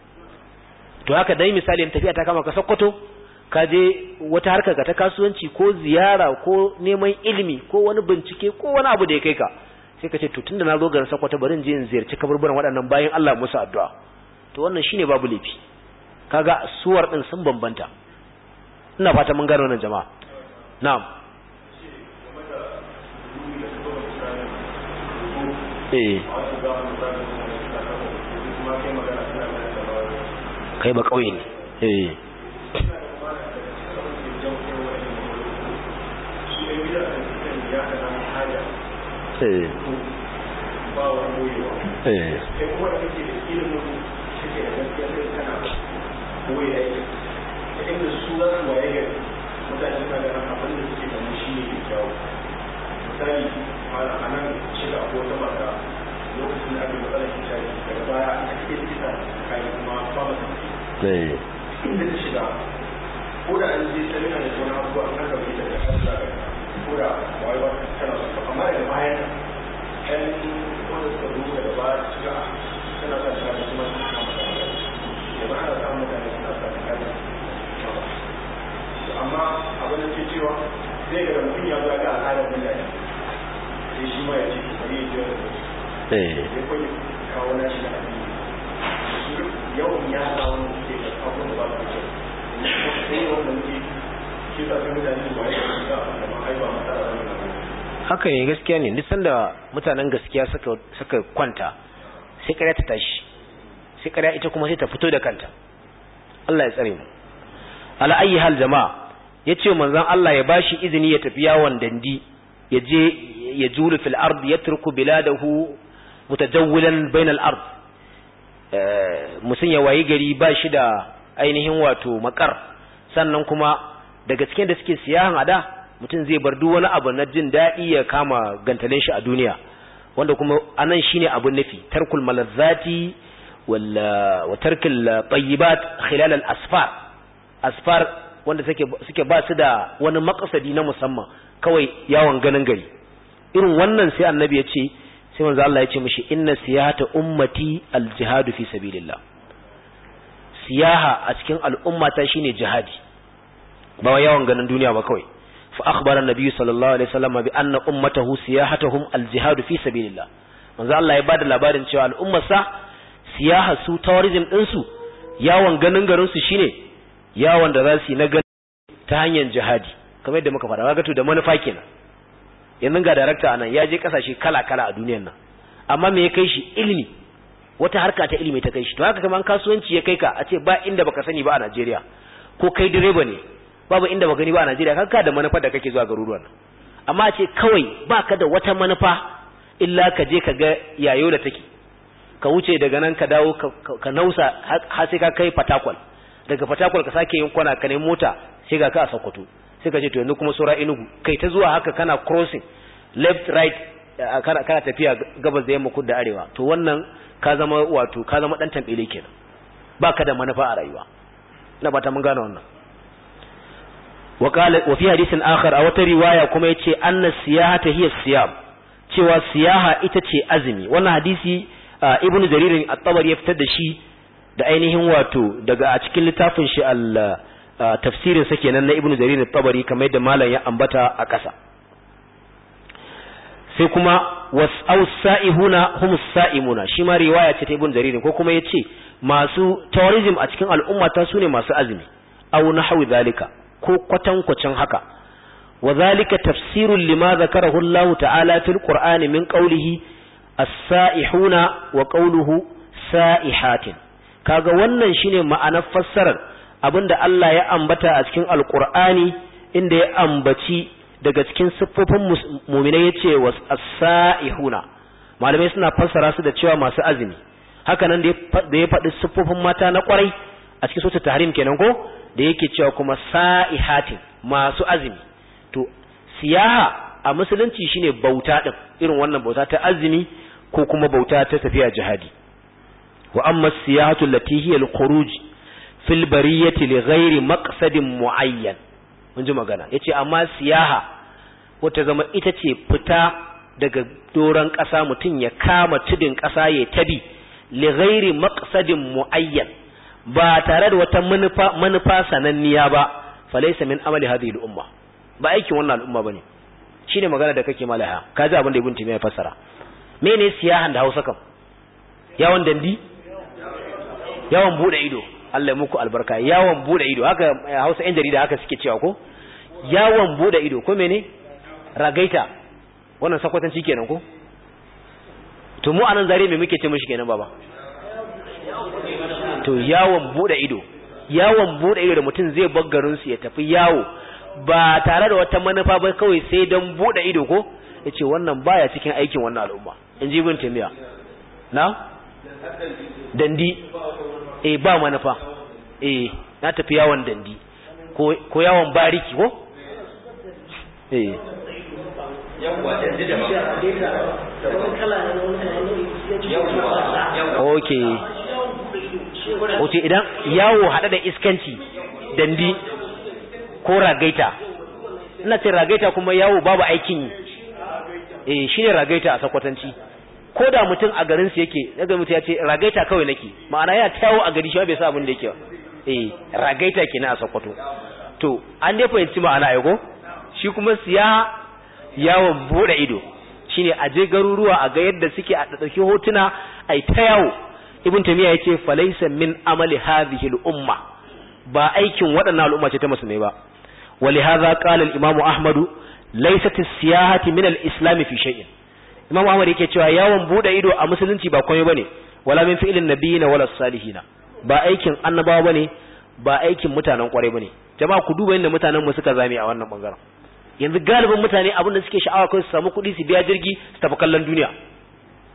to haka dai misali in tafiya ta kama ka sokoto ka je wata harkar ka ta kasuwanci ko ziyara ko neman ilimi ko wani bincike ko wani abu da ya kai ka sai ka ce to tunda na zo garin sokoto bari in je in ziyarci kaburburan waɗannan bayan Allah musu addu'a to wannan shine babu laifi kaga suwar din sun bambanta ina fata mun gano wannan jama'a na'am eh kai ba kauye ne eh eh eh inda su za su waye gari mutane suna ganin abin da suke ganin shi ne kyau misali a nan shiga ko wata mata lokacin da aka matsalar hijabi daga baya aka ce kisa kayan kuma ba ba ta inda ta shiga ko da an je samina da wani abu an kan gaba ita da kan da ko da wai ba tana so amma daga baya ɗan wanda suka zo daga baya su shiga tana sa shiga da kuma su kama da da ba ana samun mutane suna sa shiga da amma abin da ke cewa zai ga mutum ya zaga al'adar mutane sai shi ma ya ce bari ya jira da ya kwanye kawo na shi na addini yawan ya sa wani suke da abubuwan da ba su kyau sai wanda muke shi sa sai mutane su waye da su ga da ma haifa matsala da wani haka ne gaskiya ne duk sanda mutanen gaskiya suka suka kwanta sai kare ta tashi sai kare ita kuma sai ta fito da kanta Allah ya tsare mu ala ayi hal jama'a yace manzon Allah ya bashi izini ya tafi yawon dandi ya je ya julu fil ard yatruku biladahu mutajawwilan bainal ard musun ya wayi gari ba shi da ainihin wato makar sannan kuma daga cikin da suke siyahan ada mutum zai bar duk wani abu na jin daɗi ya kama gantalin shi a duniya wanda kuma anan shine abun nufi tarkul malazzati walla wa tarkil tayyibat khilal al asfar asfar wanda suke suke ba su da wani makasadi na musamman kawai yawon ganin gari irin wannan sai annabi ya ce sai manzo Allah ya ce mishi inna siyahata ummati al jihadu fi sabilillah siyaha a cikin al'ummata shine jihadi ba yawon ganin duniya ba kawai fa akhbara an-nabi sallallahu alaihi wasallam bi anna ummatahu siyahatuhum al-jihad fi sabilillah manzo Allah ya bada labarin cewa al'ummarsa siyaha su tourism din su yawon ganin garin su shine yawon da za su yi na gani ta hanyar jihadi kamar yadda muka faɗa kaga to da manufa kenan yanzu ga director anan ya je kasashe kala kala a duniyar nan amma me ya kai shi ilimi wata harka ta ilimi ta kai shi to haka kamar kasuwanci ya kai ka a ce ba inda baka sani ba a Najeriya ko kai direba ne babu inda ba gani ba a Najeriya kanka da manufa da kake zuwa garuruwan nan amma ce kawai baka da wata manufa illa ka je ka ga yayo da take ka wuce daga nan ka dawo ka nausa har sai ka kai Fatakwal daga Fatakwal ka sake yin kwana ka nemi mota sai ga ka a Sokoto sai ka ce to yanzu kuma sura Enugu kai ta zuwa haka kana crossing left right kana kana tafiya gabas da yamma kudu da arewa to wannan ka zama wato ka zama dan tambele kenan baka da manufa a rayuwa ina ba ta mun gane wannan وقال وفي حديث آخر أو رواية كما يتي أن السياحة هي الصيام cewa siyaha ita ce azumi wannan hadisi ibnu jarir at-tabari ya fitar da shi da ainihin wato daga a cikin littafin shi al tafsirin sa kenan na ibnu jarir at-tabari kamar yadda malam ya ambata a ƙasa sai kuma was'au sa'ihuna humus sa'imuna shi ma riwaya ce ta ibnu jarir ko kuma yace masu tourism a cikin al'umma ta sune masu azumi aw nahwi zalika ko kwatankwacin haka wa zalika tafsirun lima zakarahu Allah ta'ala fil Qur'ani min qawlihi as-sa'ihuna wa qawluhu sa'ihatin kaga wannan shine ma'anar fassarar abinda Allah ya ambata a cikin Al-Qur'ani inda ya ambaci daga cikin siffofin mu'minai yace was as-sa'ihuna malamai suna fassara su da cewa masu azumi haka nan da ya faɗi siffofin mata na kwarai a cikin sura tahrim kenan ko da yake cewa kuma sa'ihatin masu azumi to siyaha a musulunci shine bauta din irin wannan bauta ta azumi ko kuma bauta ta tafiya jihadi wa amma siyahatu allati hiya al-khuruj fil bariyati li ghairi maqsadin muayyan mun ji magana yace amma siyaha wata zama ita ce fita daga doran ƙasa mutum ya kama tudin ƙasa ya tabi li ghairi maqsadin muayyan ba tare da wata manufa manufa sananniya ba falaysa min amali hadhihi al-umma ba aikin wannan al'umma bane shine magana da kake malaha kaji abin da ibn timiya fassara mene siyahan da Hausa kam yawon dandi yawon bude ido Allah ya muku albarka yawon bude ido haka Hausa yan jarida haka suke cewa ko yawon bude ido ko mene ragaita wannan sakwatanci kenan ko to mu anan zare me muke ce mishi kenan baba to yawon bude ido yawon bude ido da mutum zai bar garin su ya tafi yawo ba tare da wata manufa ba kawai sai don bude ido ko yace wannan baya cikin aikin wannan al'umma in ji ibn taymiya na dandi eh ba manufa eh na tafi yawon dandi ko ko yawon bariki ko eh yawwa dandi da okay Wato idan yawo haɗe da iskanci dandi ko ragaita ina ce ragaita kuma yawo babu aikin yi eh shine ragaita a sakwatanci ko da mutum a garin su yake daga mutum ya ce ragaita kawai nake ma'ana ya tawo a gari shi bai sa abin da yake ba eh ragaita kenan a sakwato to an dai fahimci ma'ana ai ko shi kuma siya yawon bude ido shine a je garuruwa a ga yadda suke a dauki hotuna ai ta yawo ibn tamiya yace falaysa min amali hadhihi al-umma ba aikin waɗannan al'umma ce ta musulmai ba ولهذا قال الإمام أحمد ليست السياحة من الإسلام في شيء إمام أحمد yake cewa yawon bude ido a musulunci ba komai bane wala min fi'lin nabiyina wala salihina ba aikin annabawa bane ba aikin mutanen kwarai bane jama'a ku duba inda mutanen mu suka zame a wannan bangaren yanzu galibin mutane abin da suke sha'awa kai su samu kuɗi su biya jirgi su tafi kallon duniya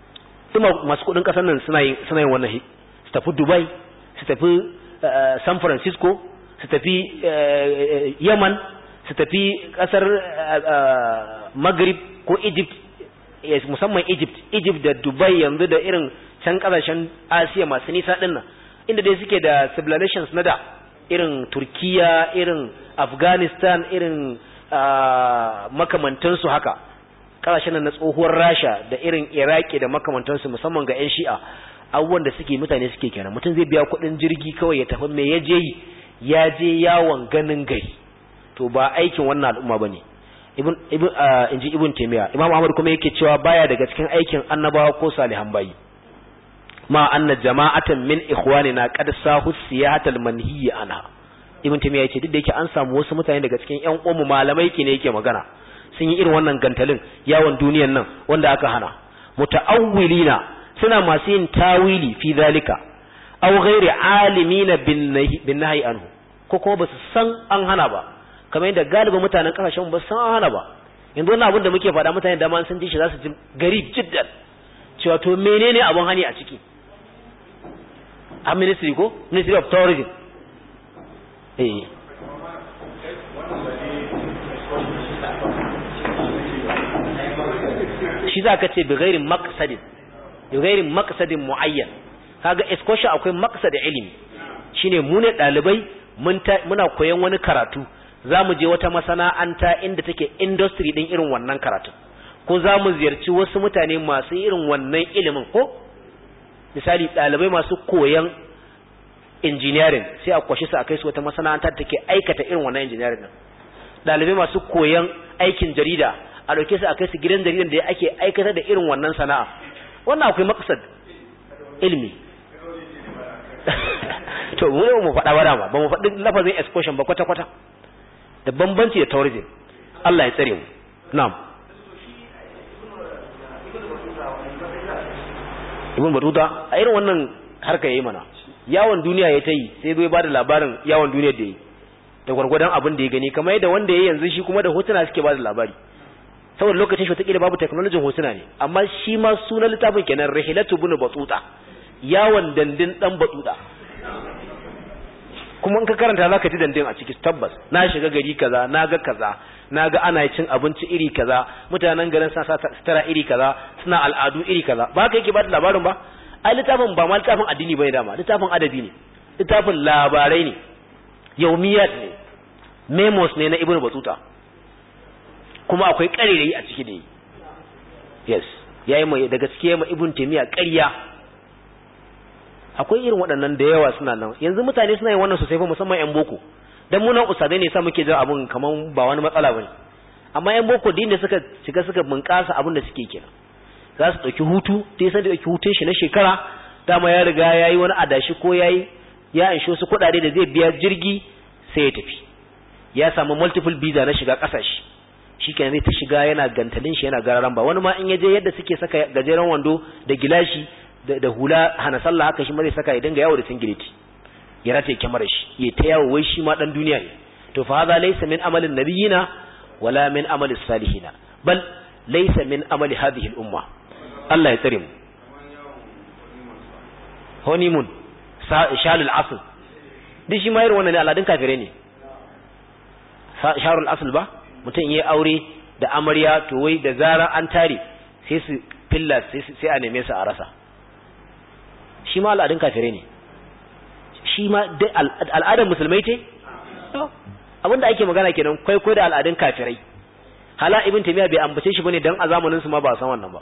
duk masu kudin kasar nan suna yin suna yin wannan su tafi Dubai su tafi San Francisco su tafi Yaman su tafi kasar Maghrib ko Egypt musamman Egypt Egypt da Dubai yanzu da irin can kasashen Asiya masu nisa din nan inda dai suke da civilizations na da irin Turkiya irin Afghanistan irin makamantansu haka kasashen na tsohuwar Rasha da irin Iraki da makamantansu musamman ga 'yan Shi'a abubuwan da suke mutane suke kenan mutum zai biya kuɗin jirgi kawai ya tafi me ya je yi ya je yawon ganin gari to ba aikin wannan al'umma bane ibn ibn inji ibn taymiya imam ahmad kuma yake cewa baya daga cikin aikin annabawa ko salihan bayi ma anna jama'atan min ikhwanina qad sahu siyahatal manhiya anha ibn taymiya yace duk da yake an samu wasu mutane daga cikin ƴan uwanmu malamai ke ne yake magana sun yi irin wannan gantalin yawon duniyan nan wanda aka hana muta'awwilina suna masu yin tawili fi zalika aw ghairi alimina bin nahyi anhu ko kuma basu san an hana ba kamar yadda galibin mutanen kasashen ba san an hana ba yanzu wannan abin da muke faɗa mutane da ma sun ji shi za su ji garib jiddan cewa to menene abun hani a ciki a ministry ko ministry of tourism eh shi za ka ce bi gairin maqsadin bi gairin maqsadin muayyan kaga excursion akwai maqsadin ilimi shine mu ne dalibai muna koyon wani karatu zamu je wata masana'anta inda take industry din irin wannan karatu ko zamu ziyarci wasu mutane masu irin wannan ilimin ko misali dalibai masu koyon engineering sai a kwashi su a kai su wata masana'anta da take aikata irin wannan engineering din dalibai masu koyon aikin jarida a dauke su a kai su gidan jaridan da ake aikata da irin wannan sana'a wannan akwai maksad ilmi to mu ne mu faɗa bara ba ba mu faɗi lafazin excursion ba kwata kwata da bambanci da tourism Allah ya tsare mu na'am ibn batuta a irin wannan harka yayi mana yawon duniya ya ta yi sai bai ba da labarin yawon duniya da yi da gwargwadon abin da ya gani kamar yadda wanda ya yanzu shi kuma da hotuna suke ba da labari saboda lokacin shi wataƙila babu teknolojin hotuna ne amma shi ma sunan littafin kenan rahilatu bin batuta yawon dandin dan batuta kuma in ka karanta za ka ji dandin a ciki tabbas na shiga gari kaza na ga kaza na ga ana cin abinci iri kaza mutanen garin suna sutura iri kaza suna al'adu iri kaza ba haka yake ba da labarin ba ai littafin ba ma littafin addini bane dama littafin adabi ne littafin labarai ne yaumiyat ne memos ne na ibnu batuta kuma akwai ƙarerayi a ciki da yi yes yayi mai daga cikin mai ibn taymiya ƙarya akwai irin waɗannan da yawa suna nan yanzu mutane suna yin wannan sosai fa musamman yan boko dan mu nan usadai ne sa muke jin abun kaman ba wani matsala bane amma yan boko din da suka shiga suka bunƙasa abin da suke kenan za su ɗauki hutu sai san da ɗauki hutun shi na shekara dama ya riga yayi wani adashi ko yayi ya ansho su kuɗaɗe da zai biya jirgi sai ya tafi ya samu multiple visa na shiga ƙasashe shikenan zai ta shiga yana gantalin shi yana gararan ba wani ma in yaje yadda suke saka gajeren wando da gilashi da hula hana sallah haka shi ma zai saka ya dinga yawo da singileti ya rataye kyamar shi ya ta yawo wai shi ma dan duniya ne to fa hadha laysa min amalin nabiyina wala min amali salihina bal laysa min amali hadhihi al-umma Allah ya tsare mu honeymoon shalul asl duk shi ma irin wannan ne aladun kafire ne sharul asl ba mutum yi aure da amarya to wai da zara an tare sai su filla sai a neme su a rasa shi ma al'adun kafirai ne shi ma al'adar musulmai ce abinda ake magana kenan kwaikwayo da al'adun kafirai hala ibn taymiya bai ambace shi bane dan a zamanin su ma ba san wannan ba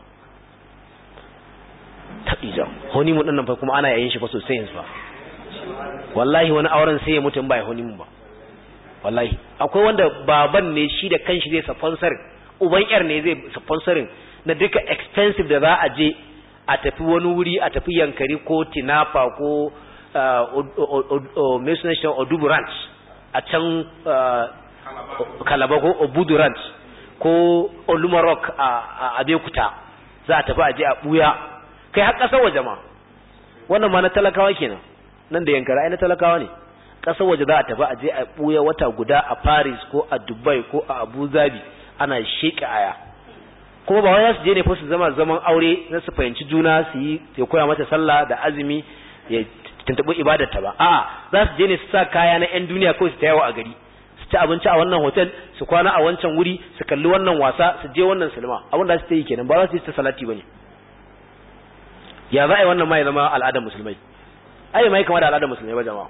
tabija honi mun nan fa kuma ana yayin shi fa sosai yanzu fa wallahi wani auren sai ya mutu in ba honi mun ba wallahi akwai wanda baban ne shi da kanshi zai sponsor uban yar ne zai sponsorin na duka expensive da za a je a tafi wani wuri a tafi yankari ko tinafa ko mai suna shi odubu ranch a can kalaba ko obudu ranch ko olumarok a abekuta za a tafi a je a buya kai har kasar waje ma wannan ma na talakawa kenan nan da yankara ai na talakawa ne ƙasar waje za a tafi a je a ɓuya wata guda a Paris ko a Dubai ko a Abu Dhabi ana sheƙa aya kuma ba wai su je ne fa su zama zaman aure na su fahimci juna su yi ya koya mata sallah da azumi ya tuntuɓi ibadarta ba a'a za su je ne su sa kaya na 'yan duniya kawai su ta yawo a gari su ci abinci a wannan hotel su kwana a wancan wuri su kalli wannan wasa su je wannan silma abin da su ta yi kenan ba za su yi ta salati ba ne ya za a yi wannan ma ya zama al'adar musulmai ai mai kama da al'adar musulmai ba jama'a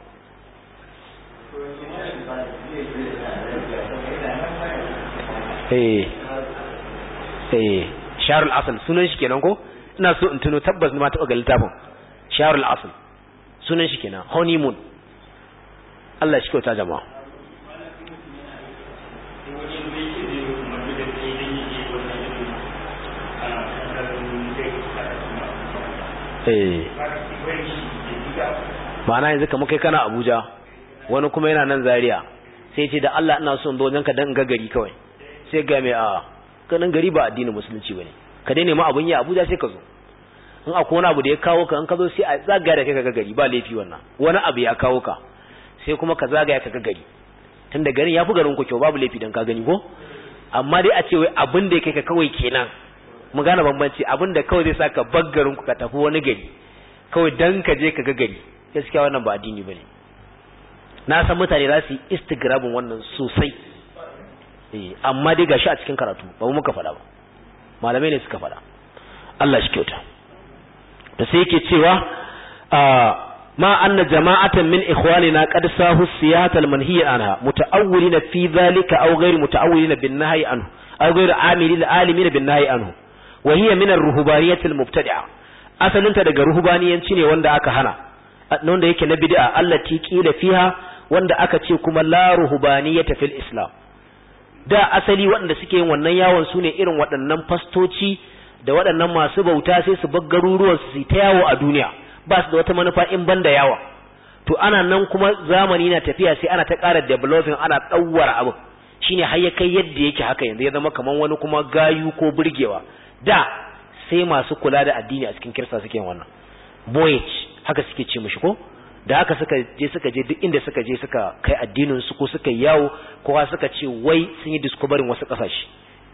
eh eh sharul asal sunan shi kenan ko ina so in tuno tabbas ni ma taɓa ga littafin sharul asal sunan shi kenan honeymoon Allah shi kyauta jama'a eh ma'ana yanzu kamar kai kana Abuja wani kuma yana nan Zaria sai ce da Allah ina so in zo wajenka dan ga gari kawai sai ga mai a kanin gari ba addinin musulunci bane ka dai nemi abun yi Abuja sai ka zo in akwai wani abu da ya kawo ka in ka zo sai a zagaya da kai ka ga gari ba laifi wannan wani abu ya kawo ka sai kuma ka zagaya ka ga gari tunda garin ya fi garin ku kyau babu laifi dan ka gani ko amma dai a ce wai abin da ya kai ka kawai kenan mu gane bambanci abin da kawai zai sa ka bar garin ku ka tafi wani gari kawai dan ka je ka ga gari gaskiya wannan ba addini bane na san mutane za su yi instagramin wannan sosai eh amma dai gashi a cikin karatu ba mu muka faɗa ba malamai ne suka faɗa Allah shi kyauta da sai yake cewa ma anna jama'atan min ikhwanina qad sahu siyata al-manhiya anha muta'awwilina fi dhalika aw ghayr muta'awwilina bin nahyi anhu aw ghayr amilin alimin bin nahyi anhu wa hiya min ar-ruhbaniyyah al-mubtadi'a asalinta daga ruhbaniyanci ne wanda aka hana wanda yake na bid'a allati qila fiha wanda aka ce kuma la ruhbaniyyata fil islam da asali waɗanda suke yin wannan yawon su ne irin waɗannan fastoci da waɗannan masu bauta sai su bar garuruwan su ta yawo a duniya ba su da wata manufa in ban da yawa to ana nan kuma zamani na tafiya sai ana ta ƙara developing ana ɗauwara abu shine har ya kai yadda yake haka yanzu ya zama kamar wani kuma gayu ko burgewa da sai masu kula da addini a cikin kirista suke wannan voyage haka suke ce mishi ko da haka suka je suka je duk inda suka je suka kai addinin su ko suka yawo kowa suka ce wai sun yi discovering wasu kasashe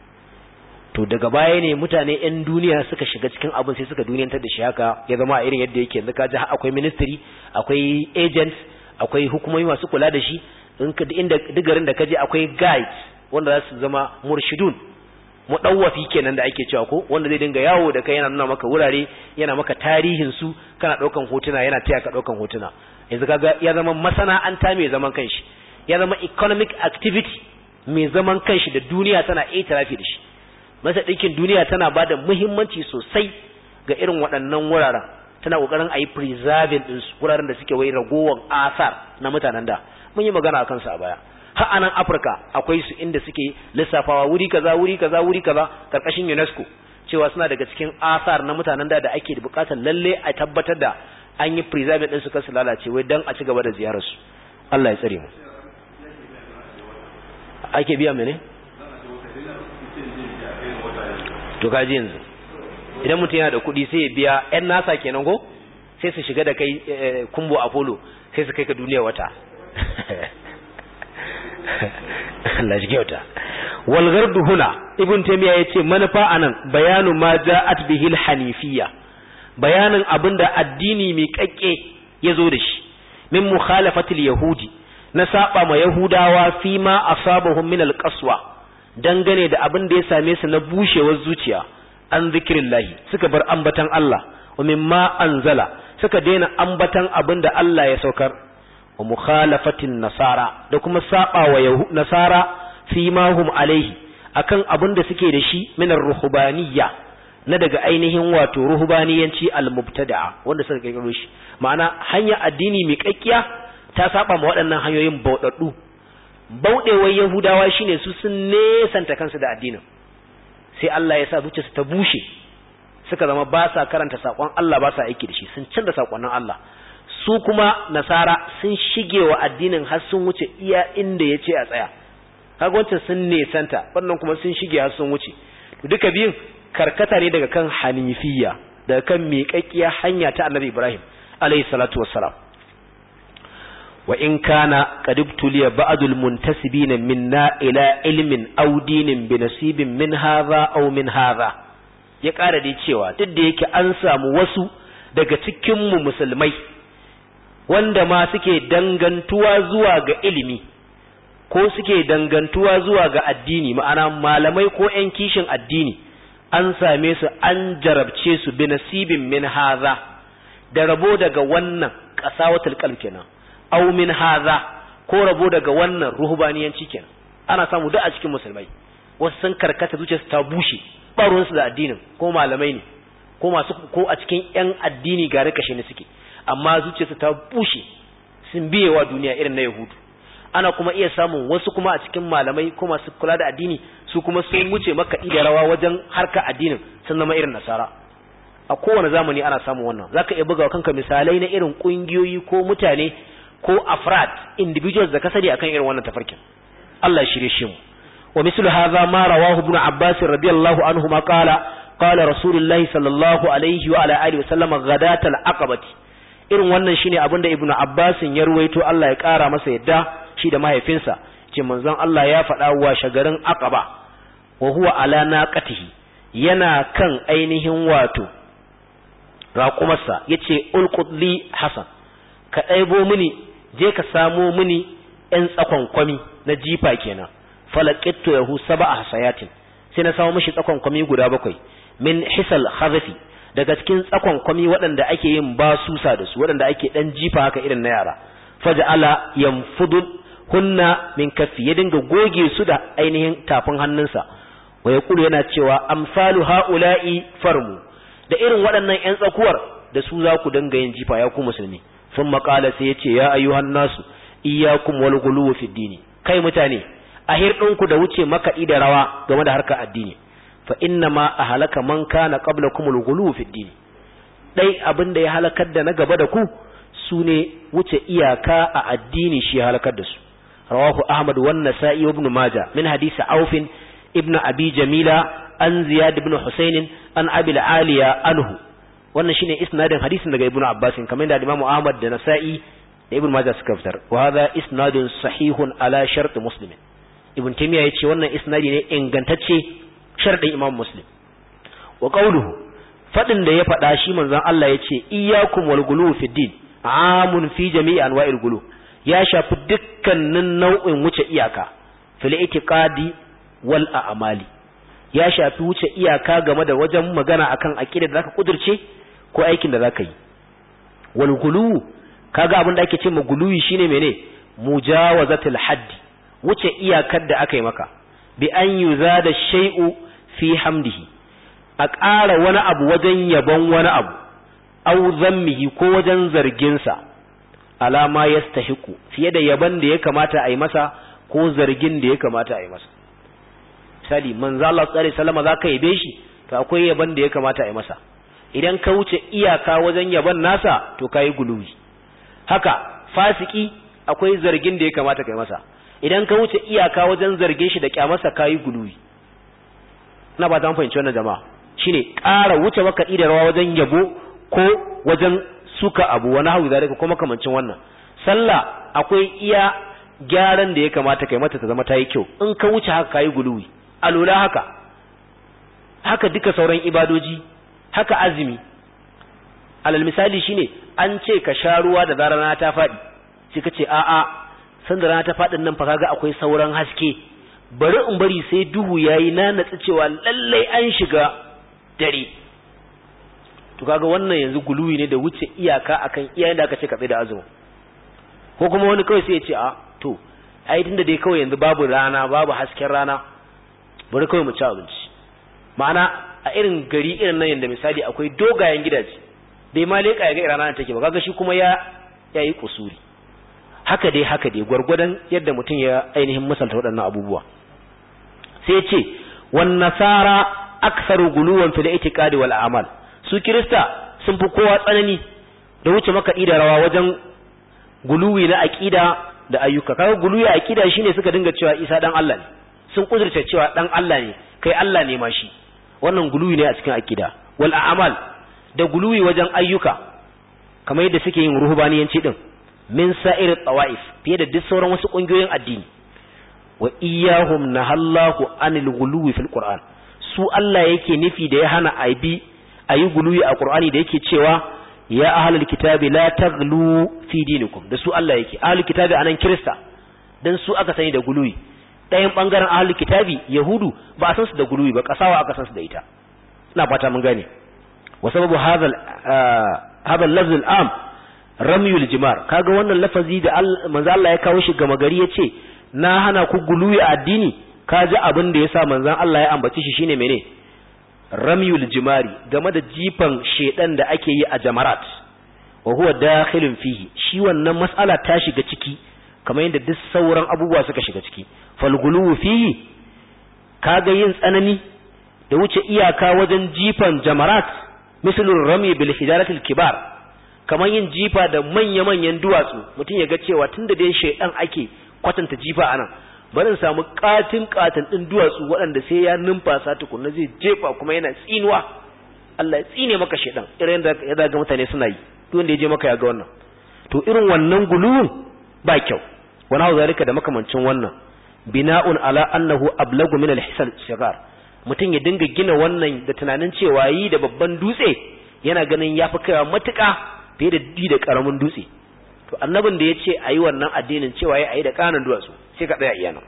to daga baya ne mutane yan duniya suka shiga cikin abin sai suka duniyantar da shi haka ya zama a irin yadda yake yanzu ka ji akwai ministry akwai agents akwai hukumomi masu kula da shi in ka inda digarin da ka je akwai guides wanda za su zama murshidun mudawwafi kenan da ake cewa ko wanda zai dinga yawo da kai yana nuna maka wurare yana maka tarihin su kana daukan hotuna yana taya ka daukan hotuna yanzu kaga ya zama masana'anta mai zaman kanshi ya zama economic activity mai zaman kanshi da duniya tana itirafi da shi masa ɗinkin duniya tana ba da muhimmanci sosai ga irin waɗannan wuraren tana ƙoƙarin a yi preserving ɗin wuraren da suke wai ragowar asar na mutanen da mun yi magana a kansu a baya har a nan afirka akwai su inda suke lissafawa wuri kaza wuri kaza wuri kaza karkashin unesco cewa suna daga cikin asar na mutanen da da ake da bukatar lalle a tabbatar da an yi preserving din su kasu lalace wai dan a ci gaba da ziyarar su Allah ya tsare mu ake biya mene to kaji yanzu idan mutum yana da kuɗi sai ya biya yan nasa kenan ko sai su shiga da kai kumbo apollo sai su kai ka duniya wata Allah shi kyauta wal gardu huna ibn taymiya yace manufa anan bayanu ma ja'at bihi al hanifiyya bayanin abinda addini mai kakke yazo da shi min mukhalafatil yahudi na saba ma yahudawa fi ma asabahum min al qaswa dangane da abin da ya same su na bushewar zuciya an zikrillahi suka bar ambatan Allah wa mimma anzala suka daina ambatan abin da Allah ya saukar wa mukhalafatin nasara da kuma saba wa nasara fi ma hum alaihi akan abin da suke da shi min ruhbaniyya na daga ainihin wato ruhbaniyanci al-mubtada'a wanda suka kirkiro shi ma'ana hanya addini mai kakkiya ta saba ma waɗannan hanyoyin bauɗaɗɗu bauɗewar yahudawa shine su sun nesanta kansu da addinin sai Allah ya sa zuciyarsu ta bushe suka zama ba sa karanta saƙon Allah ba sa aiki da shi sun canza saƙonnin Allah su kuma nasara sun shige wa addinin har sun wuce iya inda ya ce a tsaya kaga wancan sun nesanta wannan kuma sun shige har sun wuce duka biyun karkata ne daga kan hanifiyya daga kan miƙaƙƙiya hanya ta annabi ibrahim alayhi salatu wassalam wa in kana qad ibtuliya ba'dul muntasibina minna ila ilmin aw dinin bi nasibin min hadha aw min hadha ya ƙara dai cewa duk da yake an samu wasu daga cikin mu musulmai wanda ma suke dangantuwa zuwa ga ilimi ko suke dangantuwa zuwa ga addini ma'ana malamai ko 'yan kishin addini an same su an jarabce su bi nasibin min haza da rabo daga wannan qasawatul qalb kenan aw min haza ko rabo daga wannan ruhbaniyanci kenan ana samu duk a cikin musulmai wasu sun karkata zuciyarsu ta bushe ba su da addinin ko malamai ne ko masu ko a cikin 'yan addini gare kashe ne suke amma zuciyarsu ta bushe sun biyewa duniya irin na yahudu ana kuma iya samun wasu kuma a cikin malamai ko masu kula da addini su kuma sun wuce makaɗi da rawa wajen harka addinin sun zama irin nasara a kowane zamani ana samun wannan zaka iya buga kanka misalai na irin kungiyoyi ko mutane ko afrad individuals da ka sani akan irin wannan tafarkin Allah shirye shi mu wa mislu hadha ma rawahu ibn Abbas radiyallahu anhu ma qala qala rasulullahi sallallahu alaihi wa ala alihi wa sallama ghadatal aqabati irin wannan shine abinda ibn Abbas ya ruwaito Allah ya kara masa yadda shi da mahaifinsa ce manzon Allah ya faɗa wa shagarin aqaba wa huwa ala naqatihi yana kan ainihin wato raƙumarsa yace ulqudli hasan ka ɗaibo mini je ka samo mini ƴan tsakon kwami na jifa kenan falaqittu yahu sab'a hasayatin sai na samo mishi tsakon kwami guda bakwai min hisal khazfi daga cikin tsakon kwami waɗanda ake yin basusa da su waɗanda ake ɗan jifa haka irin na yara faja'ala yanfudu hunna min kaffi ya dinga goge su da ainihin tafin hannunsa wa yaqulu yana cewa amsalu haula'i farmu da irin waɗannan ƴan tsakuwar da su za ku dinga yin jifa ya ku musulmi sun maƙala sai ya ce ya ayyuhan nasu iyyakum wal ghuluw fi dini kai mutane a hirɗinku da wuce makaɗi da rawa game da harkar addini fa inna ma ahlaka man kana qablakum al ghuluw fi dini dai abin da ya halakar da na gaba da ku su ne wuce iyaka a addini shi ya halakar da su رواه أحمد والنسائي وابن ماجه من حديث عوف ابن أبي جميلة عن زياد بن حسين عن أبي العالية عنه wannan shine isnadin hadisin daga ibnu abbas kamar da imamu ahmad da nasa'i da ibnu majah suka fitar wa hadha isnadun sahihun ala shart muslim ibn taymiya yace wannan isnadi ne ingantacce sharadin imam muslim wa qawluhu fadin da ya fada shi manzon Allah yace iyyakum wal gulu fi din amun fi jami'i anwa'il gulu ya shafi dukkanin nau'in wuce iyaka fil itiqadi wal a'mali ya shafi wuce iyaka game da wajen magana akan aqida da zaka kudirce ko aikin da zaka yi wal gulu kaga abin da ake ce ma guluwi shine mene mujawazatul haddi wuce iyakar da aka yi maka bi an yuzada shay'u fi hamdihi a ƙara wani abu wajen yabon wani abu au zammihi ko wajen zarginsa alama ya stahiku fiye da yaban da ya kamata a yi masa ko zargin da ya kamata a yi masa misali manzo Allah sallallahu alaihi wasallam zaka yabe shi to akwai yaban da ya kamata a yi masa idan ka wuce iyaka wajen yaban nasa to kai guluwi haka fasiki akwai zargin da ya kamata kai masa idan ka wuce iyaka wajen zargin shi da kyamarsa kai guluwi ina ba ta fahimci wannan jama'a shine ƙara wuce makaɗi da rawa wajen yabo ko wajen suka abu wani hau zalika ko makamancin wannan sallah akwai iya gyaran da ya kamata kai mata ta zama ta yi kyau in ka wuce haka kayi guluwi alula haka haka duka sauran ibadoji haka azumi alal misali shine an ce ka sha ruwa da zarar rana ta faɗi sai ka ce a'a san da rana ta faɗin nan fa kaga akwai sauran haske bari in bari sai duhu yayi na natsi cewa lallai an shiga dare to kaga wannan yanzu guluwi ne da wuce iyaka akan iyayen da aka ce ka tsaye da azumi ko kuma wani kawai sai ya ce a to ai tunda dai kawai yanzu babu rana babu hasken rana bari kawai mu ci abinci ma'ana a irin gari irin nan yanda misali akwai dogayen gidaje bai ma leka ya ga rana take ba kaga shi kuma ya yayi kusuri haka dai haka dai gwargwadon yadda mutum ya ainihin misalta waɗannan abubuwa sai ya ce wan nasara aktharu guluwan fil itiqadi wal a'mal su kirista sun fi kowa tsanani da wuce makaɗi da rawa wajen guluwi na aƙida da ayyuka kaga guluwi a aƙida shine suka dinga cewa Isa dan Allah ne sun kudurta cewa dan Allah ne kai Allah ne ma shi wannan guluwi ne a cikin aƙida wal a'mal da guluwi wajen ayyuka kamar yadda suke yin ruhbaniyanci din min sa'ir tawa'if fiye da duk sauran wasu kungiyoyin addini wa iyyahum nahallahu anil ghuluwi fil qur'an su Allah yake nufi da ya hana aibi ayi guluwi a qur'ani da yake cewa ya ahlul kitabi la taghlu fi dinikum da su Allah yake ahlul kitabi anan kirista dan su aka sani da guluwi ɗayan bangaren ahlul kitabi yahudu ba a san su da guluwi ba kasawa aka san su da ita ina fata mun gane wa sababu hadha hadha al-lafz al-am ramyul jimar kaga wannan lafazi da manzo Allah ya kawo shi gama gari yace na hana ku guluwi a addini kaji abin da yasa manzon Allah ya ambaci shi shine mene ramyul jimari game da jifan shedan da ake yi a jamarat wa huwa dakhilun fihi shi wannan mas'ala ta shiga ciki kamar yadda duk sauran abubuwa suka shiga ciki fal guluwu fihi kaga yin tsanani da wuce iyaka wajen jifan jamarat mislul rami bil hijaratil kibar kamar yin jifa da manya-manyan duwatsu mutum ya ga cewa tunda dai shedan ake kwatanta jifa anan bari in samu katin katin din duwatsu waɗanda sai ya numfasa tukunna zai jefa kuma yana tsinuwa Allah ya tsine maka shedan irin da ya ga mutane suna yi duk wanda ya je maka ya ga wannan to irin wannan guluwun ba kyau wani hau zalika da makamancin wannan bina'un ala annahu ablagu min al-hisal shigar mutum ya dinga gina wannan da tunanin cewa yi da babban dutse yana ganin yafi kaiwa matuƙa fiye da di da karamin dutse to annabin da ya ce a yi wannan addinin cewa ya yi da kanan duwatsu sai ka tsaya iya nan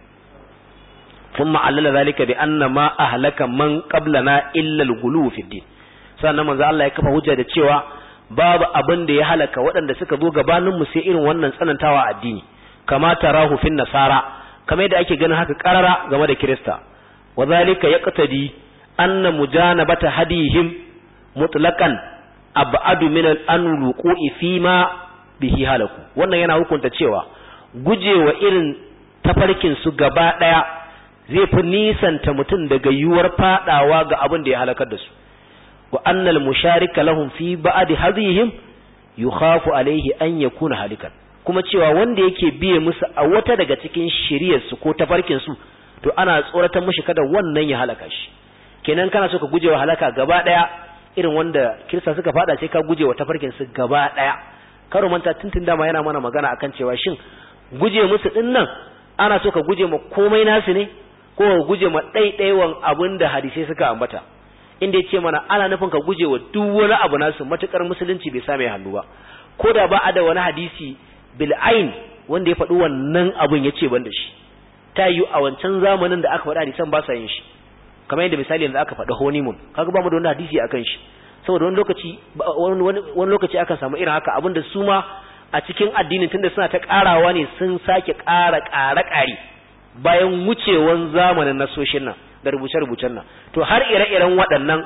sun ma'allala zalika bi anna ma ahlaka man qablana illa al-ghulu fi din sannan manzo Allah ya kafa hujja da cewa babu abin da ya halaka waɗanda suka zo gabanin mu sai irin wannan tsanantawa addini kama tarahu fin nasara kamar yadda ake ganin haka karara game da kirista wa zalika yaqtadi anna mujanabata hadihim mutlaqan ab'adu min al-anluqi fi ma bihi halaku wannan yana hukunta cewa gujewa irin tafarkin su gaba daya zai fi nisanta mutum daga yuwar fadawa ga abin da ya halakar da su wa annal musharika lahum fi ba'd hadihim yukhafu alaihi an yakuna halikan kuma cewa wanda yake biye musu a wata daga cikin shiriyar su ko tafarkin su to ana tsoratar mushi kada wannan ya halaka shi kenan kana so ka gujewa halaka gaba daya irin wanda kirista suka fada sai ka gujewa tafarkin su gaba daya karo manta tuntun dama yana mana magana akan cewa shin guje musu din nan ana so ka guje ma komai nasu ne ko ka guje ma ɗaiɗaiwan abin da hadisai suka ambata inda ya ce mana ana nufin ka guje wa duk wani abu nasu matukar musulunci bai same hannu ba ko da ba a da wani hadisi bil'ain wanda ya faɗi wannan abun ya ce ban da shi ta yi a wancan zamanin da aka faɗi hadisan ba sa yin shi kamar yadda misali yanzu aka faɗi honeymoon kaga ba mu da wani hadisi akan shi saboda wani lokaci wani lokaci akan samu irin haka abinda su ma a cikin addinin tunda suna ta karawa ne sun sake ƙara ƙare ƙare bayan wucewan zamanin nasoshin nan da rubuce-rubucen nan to har ire-iren waɗannan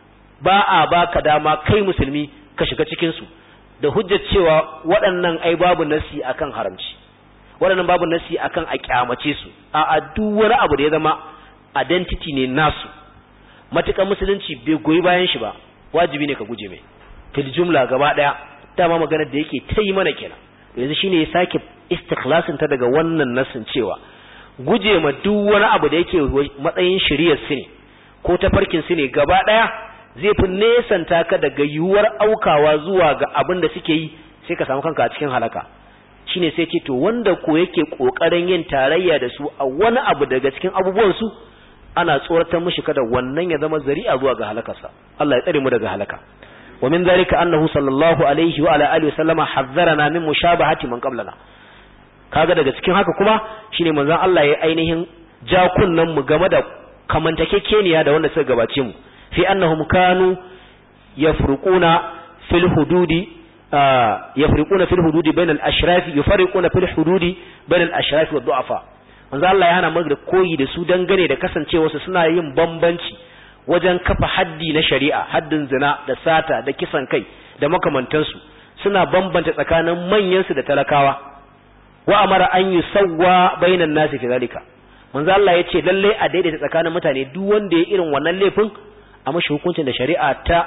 ba a baka dama kai musulmi ka shiga cikin su da hujjar cewa waɗannan ai babu nasi akan haramci waɗannan babu nasi akan a kyamace su a a duk wani abu da ya zama identity ne nasu matukan musulunci bai goyi bayan shi ba wajibi ne ka guje mai fil jumla gaba daya dama maganar da yake ta yi mana kenan yanzu shine ya sake istikhlasin ta daga wannan nasin cewa guje ma duk wani abu da yake matsayin shari'ar su ne ko tafarkin su ne gaba daya zai fi nesanta ka daga yiwuwar aukawa zuwa ga abin da suke yi sai ka samu kanka a cikin halaka shine sai ce to wanda ko yake kokarin yin tarayya da su a wani abu daga cikin abubuwan su ana tsoratar mishi kada wannan ya zama zari'a zuwa ga halakarsa Allah ya tsare mu daga halaka wa min zalika annahu sallallahu alaihi wa ala alihi wasallama hazzarana min mushabahati man qablana kaga daga cikin haka kuma shine manzon Allah ya ainihin ja kunnan mu game da kamantakekeniya da wanda suka gabace mu fi annahum kanu yafruquna fil hududi yafriquna fil hududi bainal ashrafi yufarriquna fil hududi bainal ashrafi wad du'afa manzo Allah ya hana mu da koyi da su dangane da kasancewa su suna yin bambanci wajen kafa haddi na shari'a haddin zina da sata da kisan kai da makamantansu suna bambanta tsakanin manyan su da talakawa wa amara an yusawwa bainan nasi fi zalika manzo Allah ya ce lalle a daidaita tsakanin mutane duk wanda ya irin wannan laifin a mashi hukuncin da shari'a ta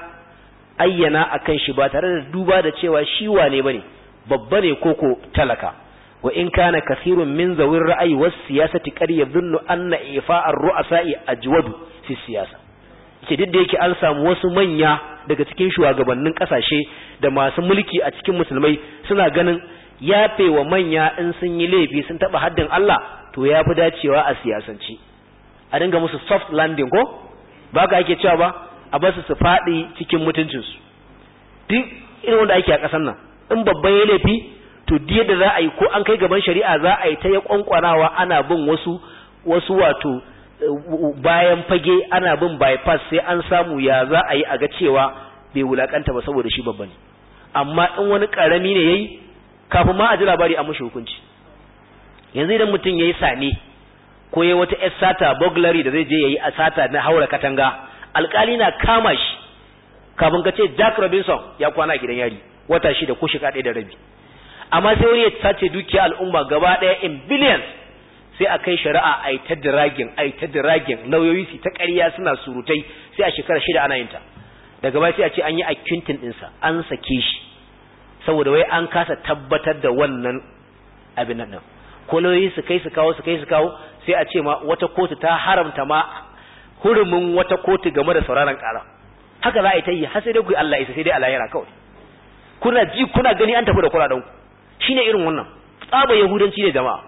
ayyana akan shi ba tare da duba da cewa shi wane bane babba ne koko talaka wa in kana kathirun min zawir ra'ayi was siyasati qad yadhunnu anna ifa'ar ru'asa'i ajwadu fi siyasa ce duk da yake an samu wasu manya daga cikin shugabannin kasashe da masu mulki a cikin musulmai suna ganin yafe wa manya in sun yi laifi sun taba haddin Allah to ya fi dacewa a siyasance a dinga musu soft landing ko ba ka ake cewa ba a basu su faɗi cikin mutuncinsu duk irin wanda ake a ƙasar nan in babban ya laifi to diya da za a yi ko an kai gaban shari'a za a yi ta ya kwankwanawa ana bin wasu wasu wato bayan fage ana bin bypass sai an samu ya za a yi a ga cewa bai wulakanta ba saboda shi babba ne amma in wani karami ne yayi kafin ma a ji labari a mushi hukunci yanzu idan mutum yayi sane ko yayi wata yar sata burglary da zai je yayi a sata na haura katanga alkali na kama shi kafin ka ce Jack Robinson ya kwana a gidan yari wata shida ko shika ɗaya da rabi amma sai wani ya sace dukiya al'umma gaba ɗaya in billions sai a kai shari'a a yi ta diragin a yi ta diragin lauyoyi su ta ƙarya suna surutai sai a shekara shida ana yin ta daga baya sai a ce an yi akuntin ɗinsa an sake shi saboda wai an kasa tabbatar da wannan abin nan ko lauyoyi su kai su kawo su kai su kawo sai a ce ma wata kotu ta haramta ma hurumin wata kotu game da sauraron ƙara haka za a yi ta yi har sai dai ku Allah isa sai dai Allah yana kawai kuna ji kuna gani an tafi da kuraɗan ku shine irin wannan tsaba yahudanci ne jama'a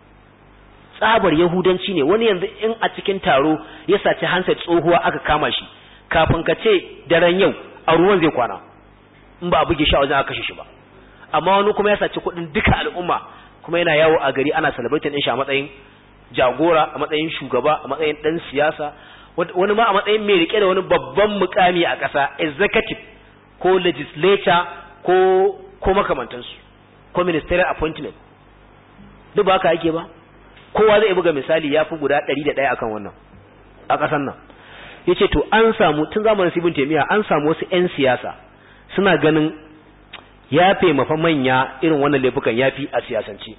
tsabar yahudanci ne wani yanzu in a cikin taro ya saci hansa tsohuwa aka kama shi kafin ka ce daren yau a ruwan zai kwana in ba a buge shi a wajen aka kashe shi ba amma wani kuma ya saci kuɗin duka al'umma kuma yana yawo a gari ana celebrating din shi a matsayin jagora a matsayin shugaba a matsayin dan siyasa wani ma a matsayin mai rike da wani babban mukami a ƙasa executive ko legislature ko ko makamantansu ko ministerial appointment duk ba haka ake ba kowa zai buga misali ya fi guda ɗari da ɗaya akan wannan a ƙasar nan ya ce to an samu tun zamanin sibin taimiyya an samu wasu 'yan siyasa suna ganin ya mafa manya irin wannan laifukan ya fi a siyasance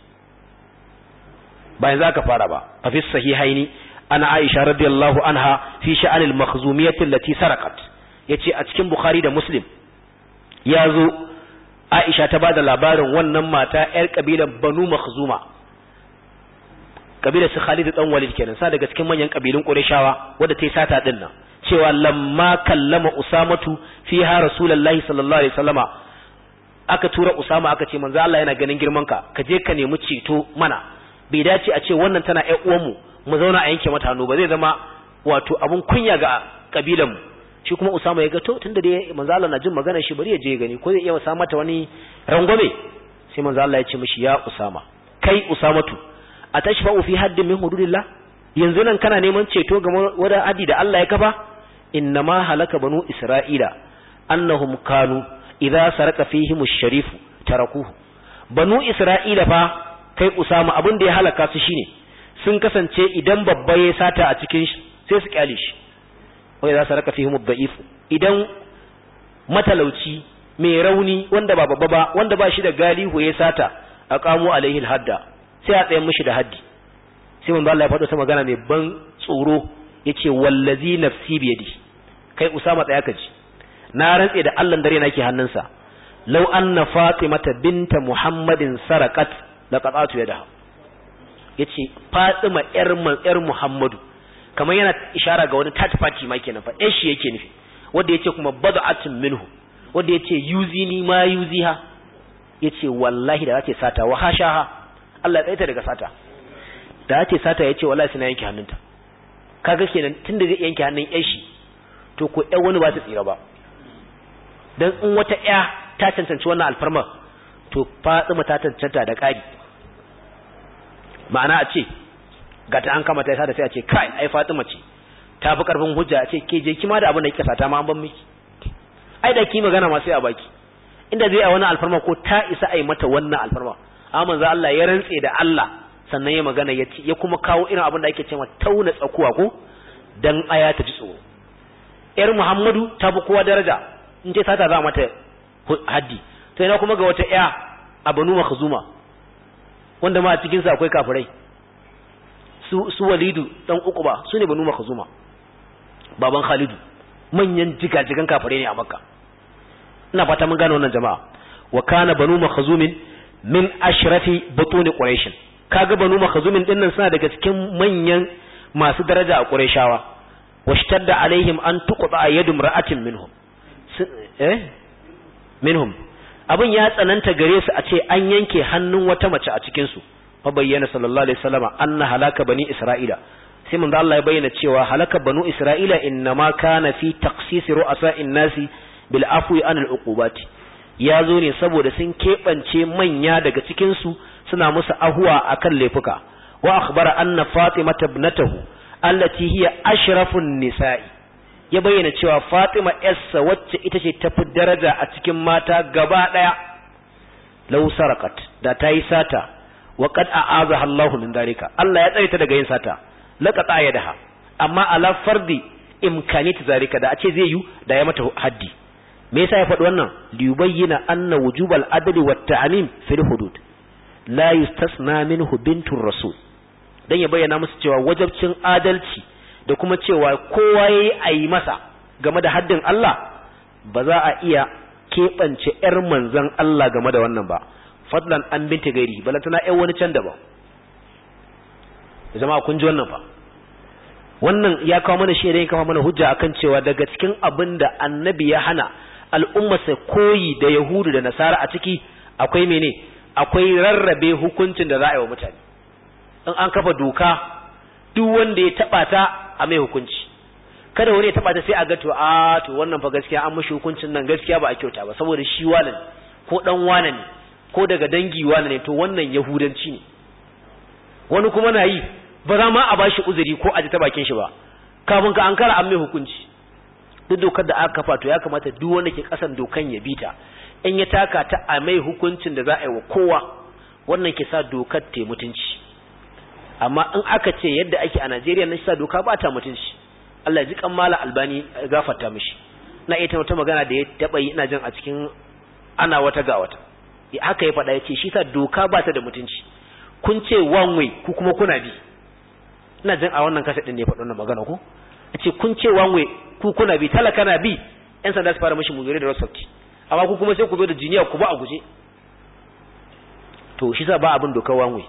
bayan za ka fara ba a fi sahihaini ana aisha radiyallahu anha fi sha'anil makhzumiyatin lati sarakat yace a cikin bukhari da muslim ya zo aisha ta bada labarin wannan mata yar kabilan banu makhzuma kabilar su Khalid dan Walid kenan sa daga cikin manyan kabilun Qurayshawa wanda ta yi sata din nan cewa lamma kallama Usamatu fiha Rasulullahi sallallahu alaihi wasallama aka tura Usama aka ce manzo Allah yana ganin girman ka ka je ka nemi ceto mana bai dace a ce wannan tana ƴan uwan mu mu zauna a yanke mata hannu ba zai zama wato abun kunya ga kabilan mu shi kuma Usama ya ga to tunda dai manzo Allah na jin magana shi bari ya je gani ko zai iya sa mata wani rangwame sai manzo Allah ya ce mishi ya Usama kai Usamatu a tashfa'u fi haddin min hududillah yanzu nan kana neman ceto ga wada adi da Allah ya kafa innama halaka banu isra'ila annahum kanu idza saraka fihim ash-sharif tarakuhu banu isra'ila fa kai usama abin da ya halaka su shine sun kasance idan babba ya sata a cikin shi sai su kyale shi wa idza saraka fihim ad-da'if idan matalauci mai rauni wanda ba babba ba wanda ba shi da galihu ya sata aqamu alaihi al-hadda sai a tsayen mishi da haddi sai manzo Allah ya faɗo ta magana mai ban tsoro yace wallazi nafsi biyadi kai usama tsaya ka ji na rantse da Allah dare nake hannunsa law anna fatimata binta muhammadin sarakat laqatatu yadaha yace fatima yar yar muhammadu kamar yana ishara ga wani third party ma kenan fa shi yake nufi wanda yace kuma bad'atun minhu wanda yace yuzini ma yuziha yace wallahi da zace sata wa hashaha Allah ya tsaita daga sata da ya ce sata ya ce wallahi suna yanke hannunta kaga kenan tunda zai yanke hannun yan shi to ko ƴan wani ba ta tsira ba dan in wata ƴa ta cancanci wannan alfarma to Fatima ta cancanta da ƙari ma'ana a ce ga ta an kama ta sata sai a ce kai ai Fatima ce ta fi karfin hujja a ce ke je kima da abin da kika sata ma an ban miki ai da ki magana ma sai a baki inda zai a wannan alfarma ko ta isa a yi mata wannan alfarma amma manzo Allah ya rantse da Allah sannan ya magana ya ya kuma kawo irin abin da ake cewa tauna tsakuwa ko dan aya ta ji tsoro yar Muhammadu ta fi kowa daraja in ce sata za mata haddi to ina kuma ga wata ya a Banu Makhzuma wanda ma a cikin sa akwai kafirai su su Walidu dan Uquba su ne Banu Makhzuma baban Khalidu manyan jigajigan kafirai ne a Makka ina fata mun gane wannan jama'a wa kana Banu Makhzumin min ashrafi butuni quraish kaga banu makhzumin dinnan suna daga cikin manyan masu daraja a qurayshawa washtadda alaihim an tuqta yadu imra'atin minhum eh minhum abin ya tsananta gare su a ce an yanke hannun wata mace a cikin su fa bayyana sallallahu alaihi wasallama anna halaka bani isra'ila sai manzo Allah ya bayyana cewa halaka banu isra'ila innama kana fi taqsis ru'asa'in nasi bil afwi anil uqubati ya zo ne saboda sun keɓance manya daga cikin su suna musu ahuwa akan laifuka wa akhbara anna fatima ibnatahu allati hiya ashrafun nisa'i ya bayyana cewa fatima yarsa wacce ita ce tafi daraja a cikin mata gaba daya law sarakat da tayi sata wa qad a'azaha Allahu min dalika Allah ya tsare ta daga yin sata laqata yadaha amma ala fardi imkanit zalika da a ce zai yi da ya mata haddi me yasa ya faɗi wannan liyubayyana anna wujubal adli wat ta'mim fil hudud la yustasna minhu bintur rasul dan ya bayyana musu cewa wajabcin adalci da kuma cewa kowa yayi ayi masa game da haddin Allah ba za a iya keɓance ƴar manzon Allah game da wannan ba fadlan an binta gairi balantana ƴan wani can daban jama'a kun ji wannan fa wannan ya kawo mana shi ya kawo mana hujja akan cewa daga cikin abin da annabi ya hana al'ummarsa koyi da yahudu da nasara a ciki akwai mene akwai rarrabe hukuncin da za a yi wa mutane in an kafa doka duk wanda ya taba ta a mai hukunci kada wani ya taba ta sai a ga to a to wannan fa gaskiya an mishi hukuncin nan gaskiya ba a kyauta ba saboda shi wane ne ko dan wane ne ko daga dangi wane ne to wannan yahudanci ne wani kuma na yi ba za ma a bashi uzuri ko a ji ta bakin shi ba kafin ka ankara an mai hukunci duk dokar da aka kafa to ya kamata duk wanda ke kasan dokan ya bita in ya taka ta a mai hukuncin da za a yi wa kowa wannan ke sa dokar ta mutunci amma in aka ce yadda ake a Najeriya na sa doka ba ta mutunci Allah ji kan mala albani gafarta mishi na ita wata magana da ya taba yi ina jin a cikin ana wata ga wata haka ya faɗa ya ce shi sa doka ba ta da mutunci kun ce one way ku kuma kuna bi ina jin a wannan kasa din ne faɗo wannan magana ko ce kun ce one way ku kuna bi talaka na bi yan sanda su fara mishi mugire da rasafti amma ku kuma sai ku zo da jiniya ku ba a guje to shi sa ba abin dokar one way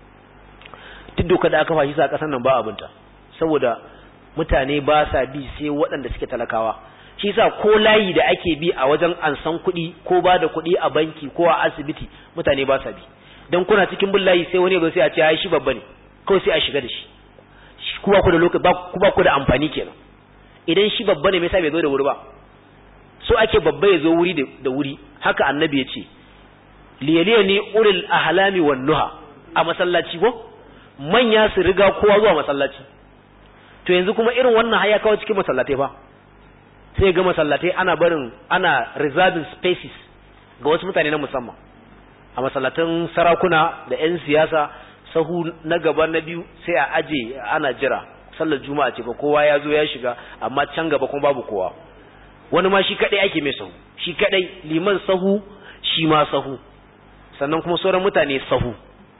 duk doka da aka fashi sa kasan nan ba abinta saboda mutane ba sa bi sai waɗanda suke talakawa shi sa ko layi da ake bi a wajen ansan kuɗi ko ba da kuɗi a banki ko a asibiti mutane ba sa bi dan kuna cikin bin layi sai wani ya sai a ce ai shi babba ne kawai sai a shiga da shi ku ba ku da lokaci ku ba ku da amfani kenan idan shi babba ne me yasa bai zo da wuri ba so ake babba ya zo wuri da wuri haka annabi ya ce liyaliya ni ulil ahlami wan nuha a masallaci ko manya su riga kowa zuwa masallaci to yanzu kuma irin wannan haya kawo cikin masallatai fa sai ga masallatai ana barin ana reserving spaces ga wasu mutane na musamman a masallatan sarakuna da 'yan siyasa sahu na gaba na biyu sai a aje ana jira sallar juma'a ce fa kowa ya zo ya shiga amma can gaba kuma babu kowa wani ma shi kadai ake mai sahu shi kadai liman sahu shi ma sahu sannan kuma sauran mutane sahu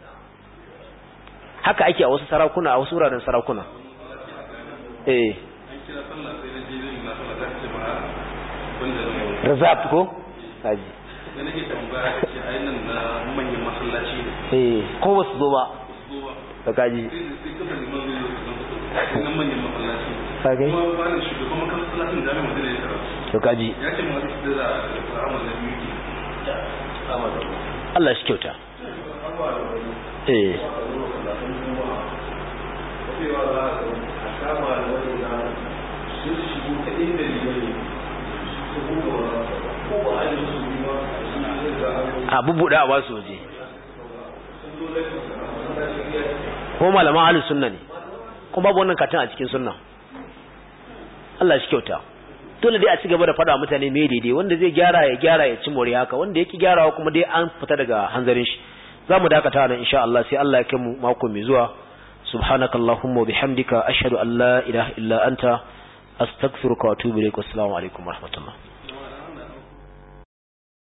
haka ake a wasu sarakuna a wasu wuraren sarakuna eh reserved ko haji da nake tambaya ce a nan na manyan masallaci ne eh ko ba su zo ba to kaji nan manyan masallaci kagai kuma malam shugaban masallacin jami'in madina ya karatu to kaji ya ce ma da za a amal da biyu Allah shi kyauta eh a bubuɗa a ba su waje ko malaman ahlus sunna ne kuma babu wannan katin a cikin sunna Allah shi kyauta dole dai a ci gaba da faɗa mutane me daidai wanda zai gyara ya gyara ya ci more haka wanda yake gyarawa kuma dai an fita daga hanzarin shi zamu dakata nan insha Allah sai Allah ya kai mu mako mai zuwa subhanakallahumma wa bihamdika ashhadu an la ilaha illa anta astaghfiruka wa atubu ilaik assalamu alaikum wa rahmatullah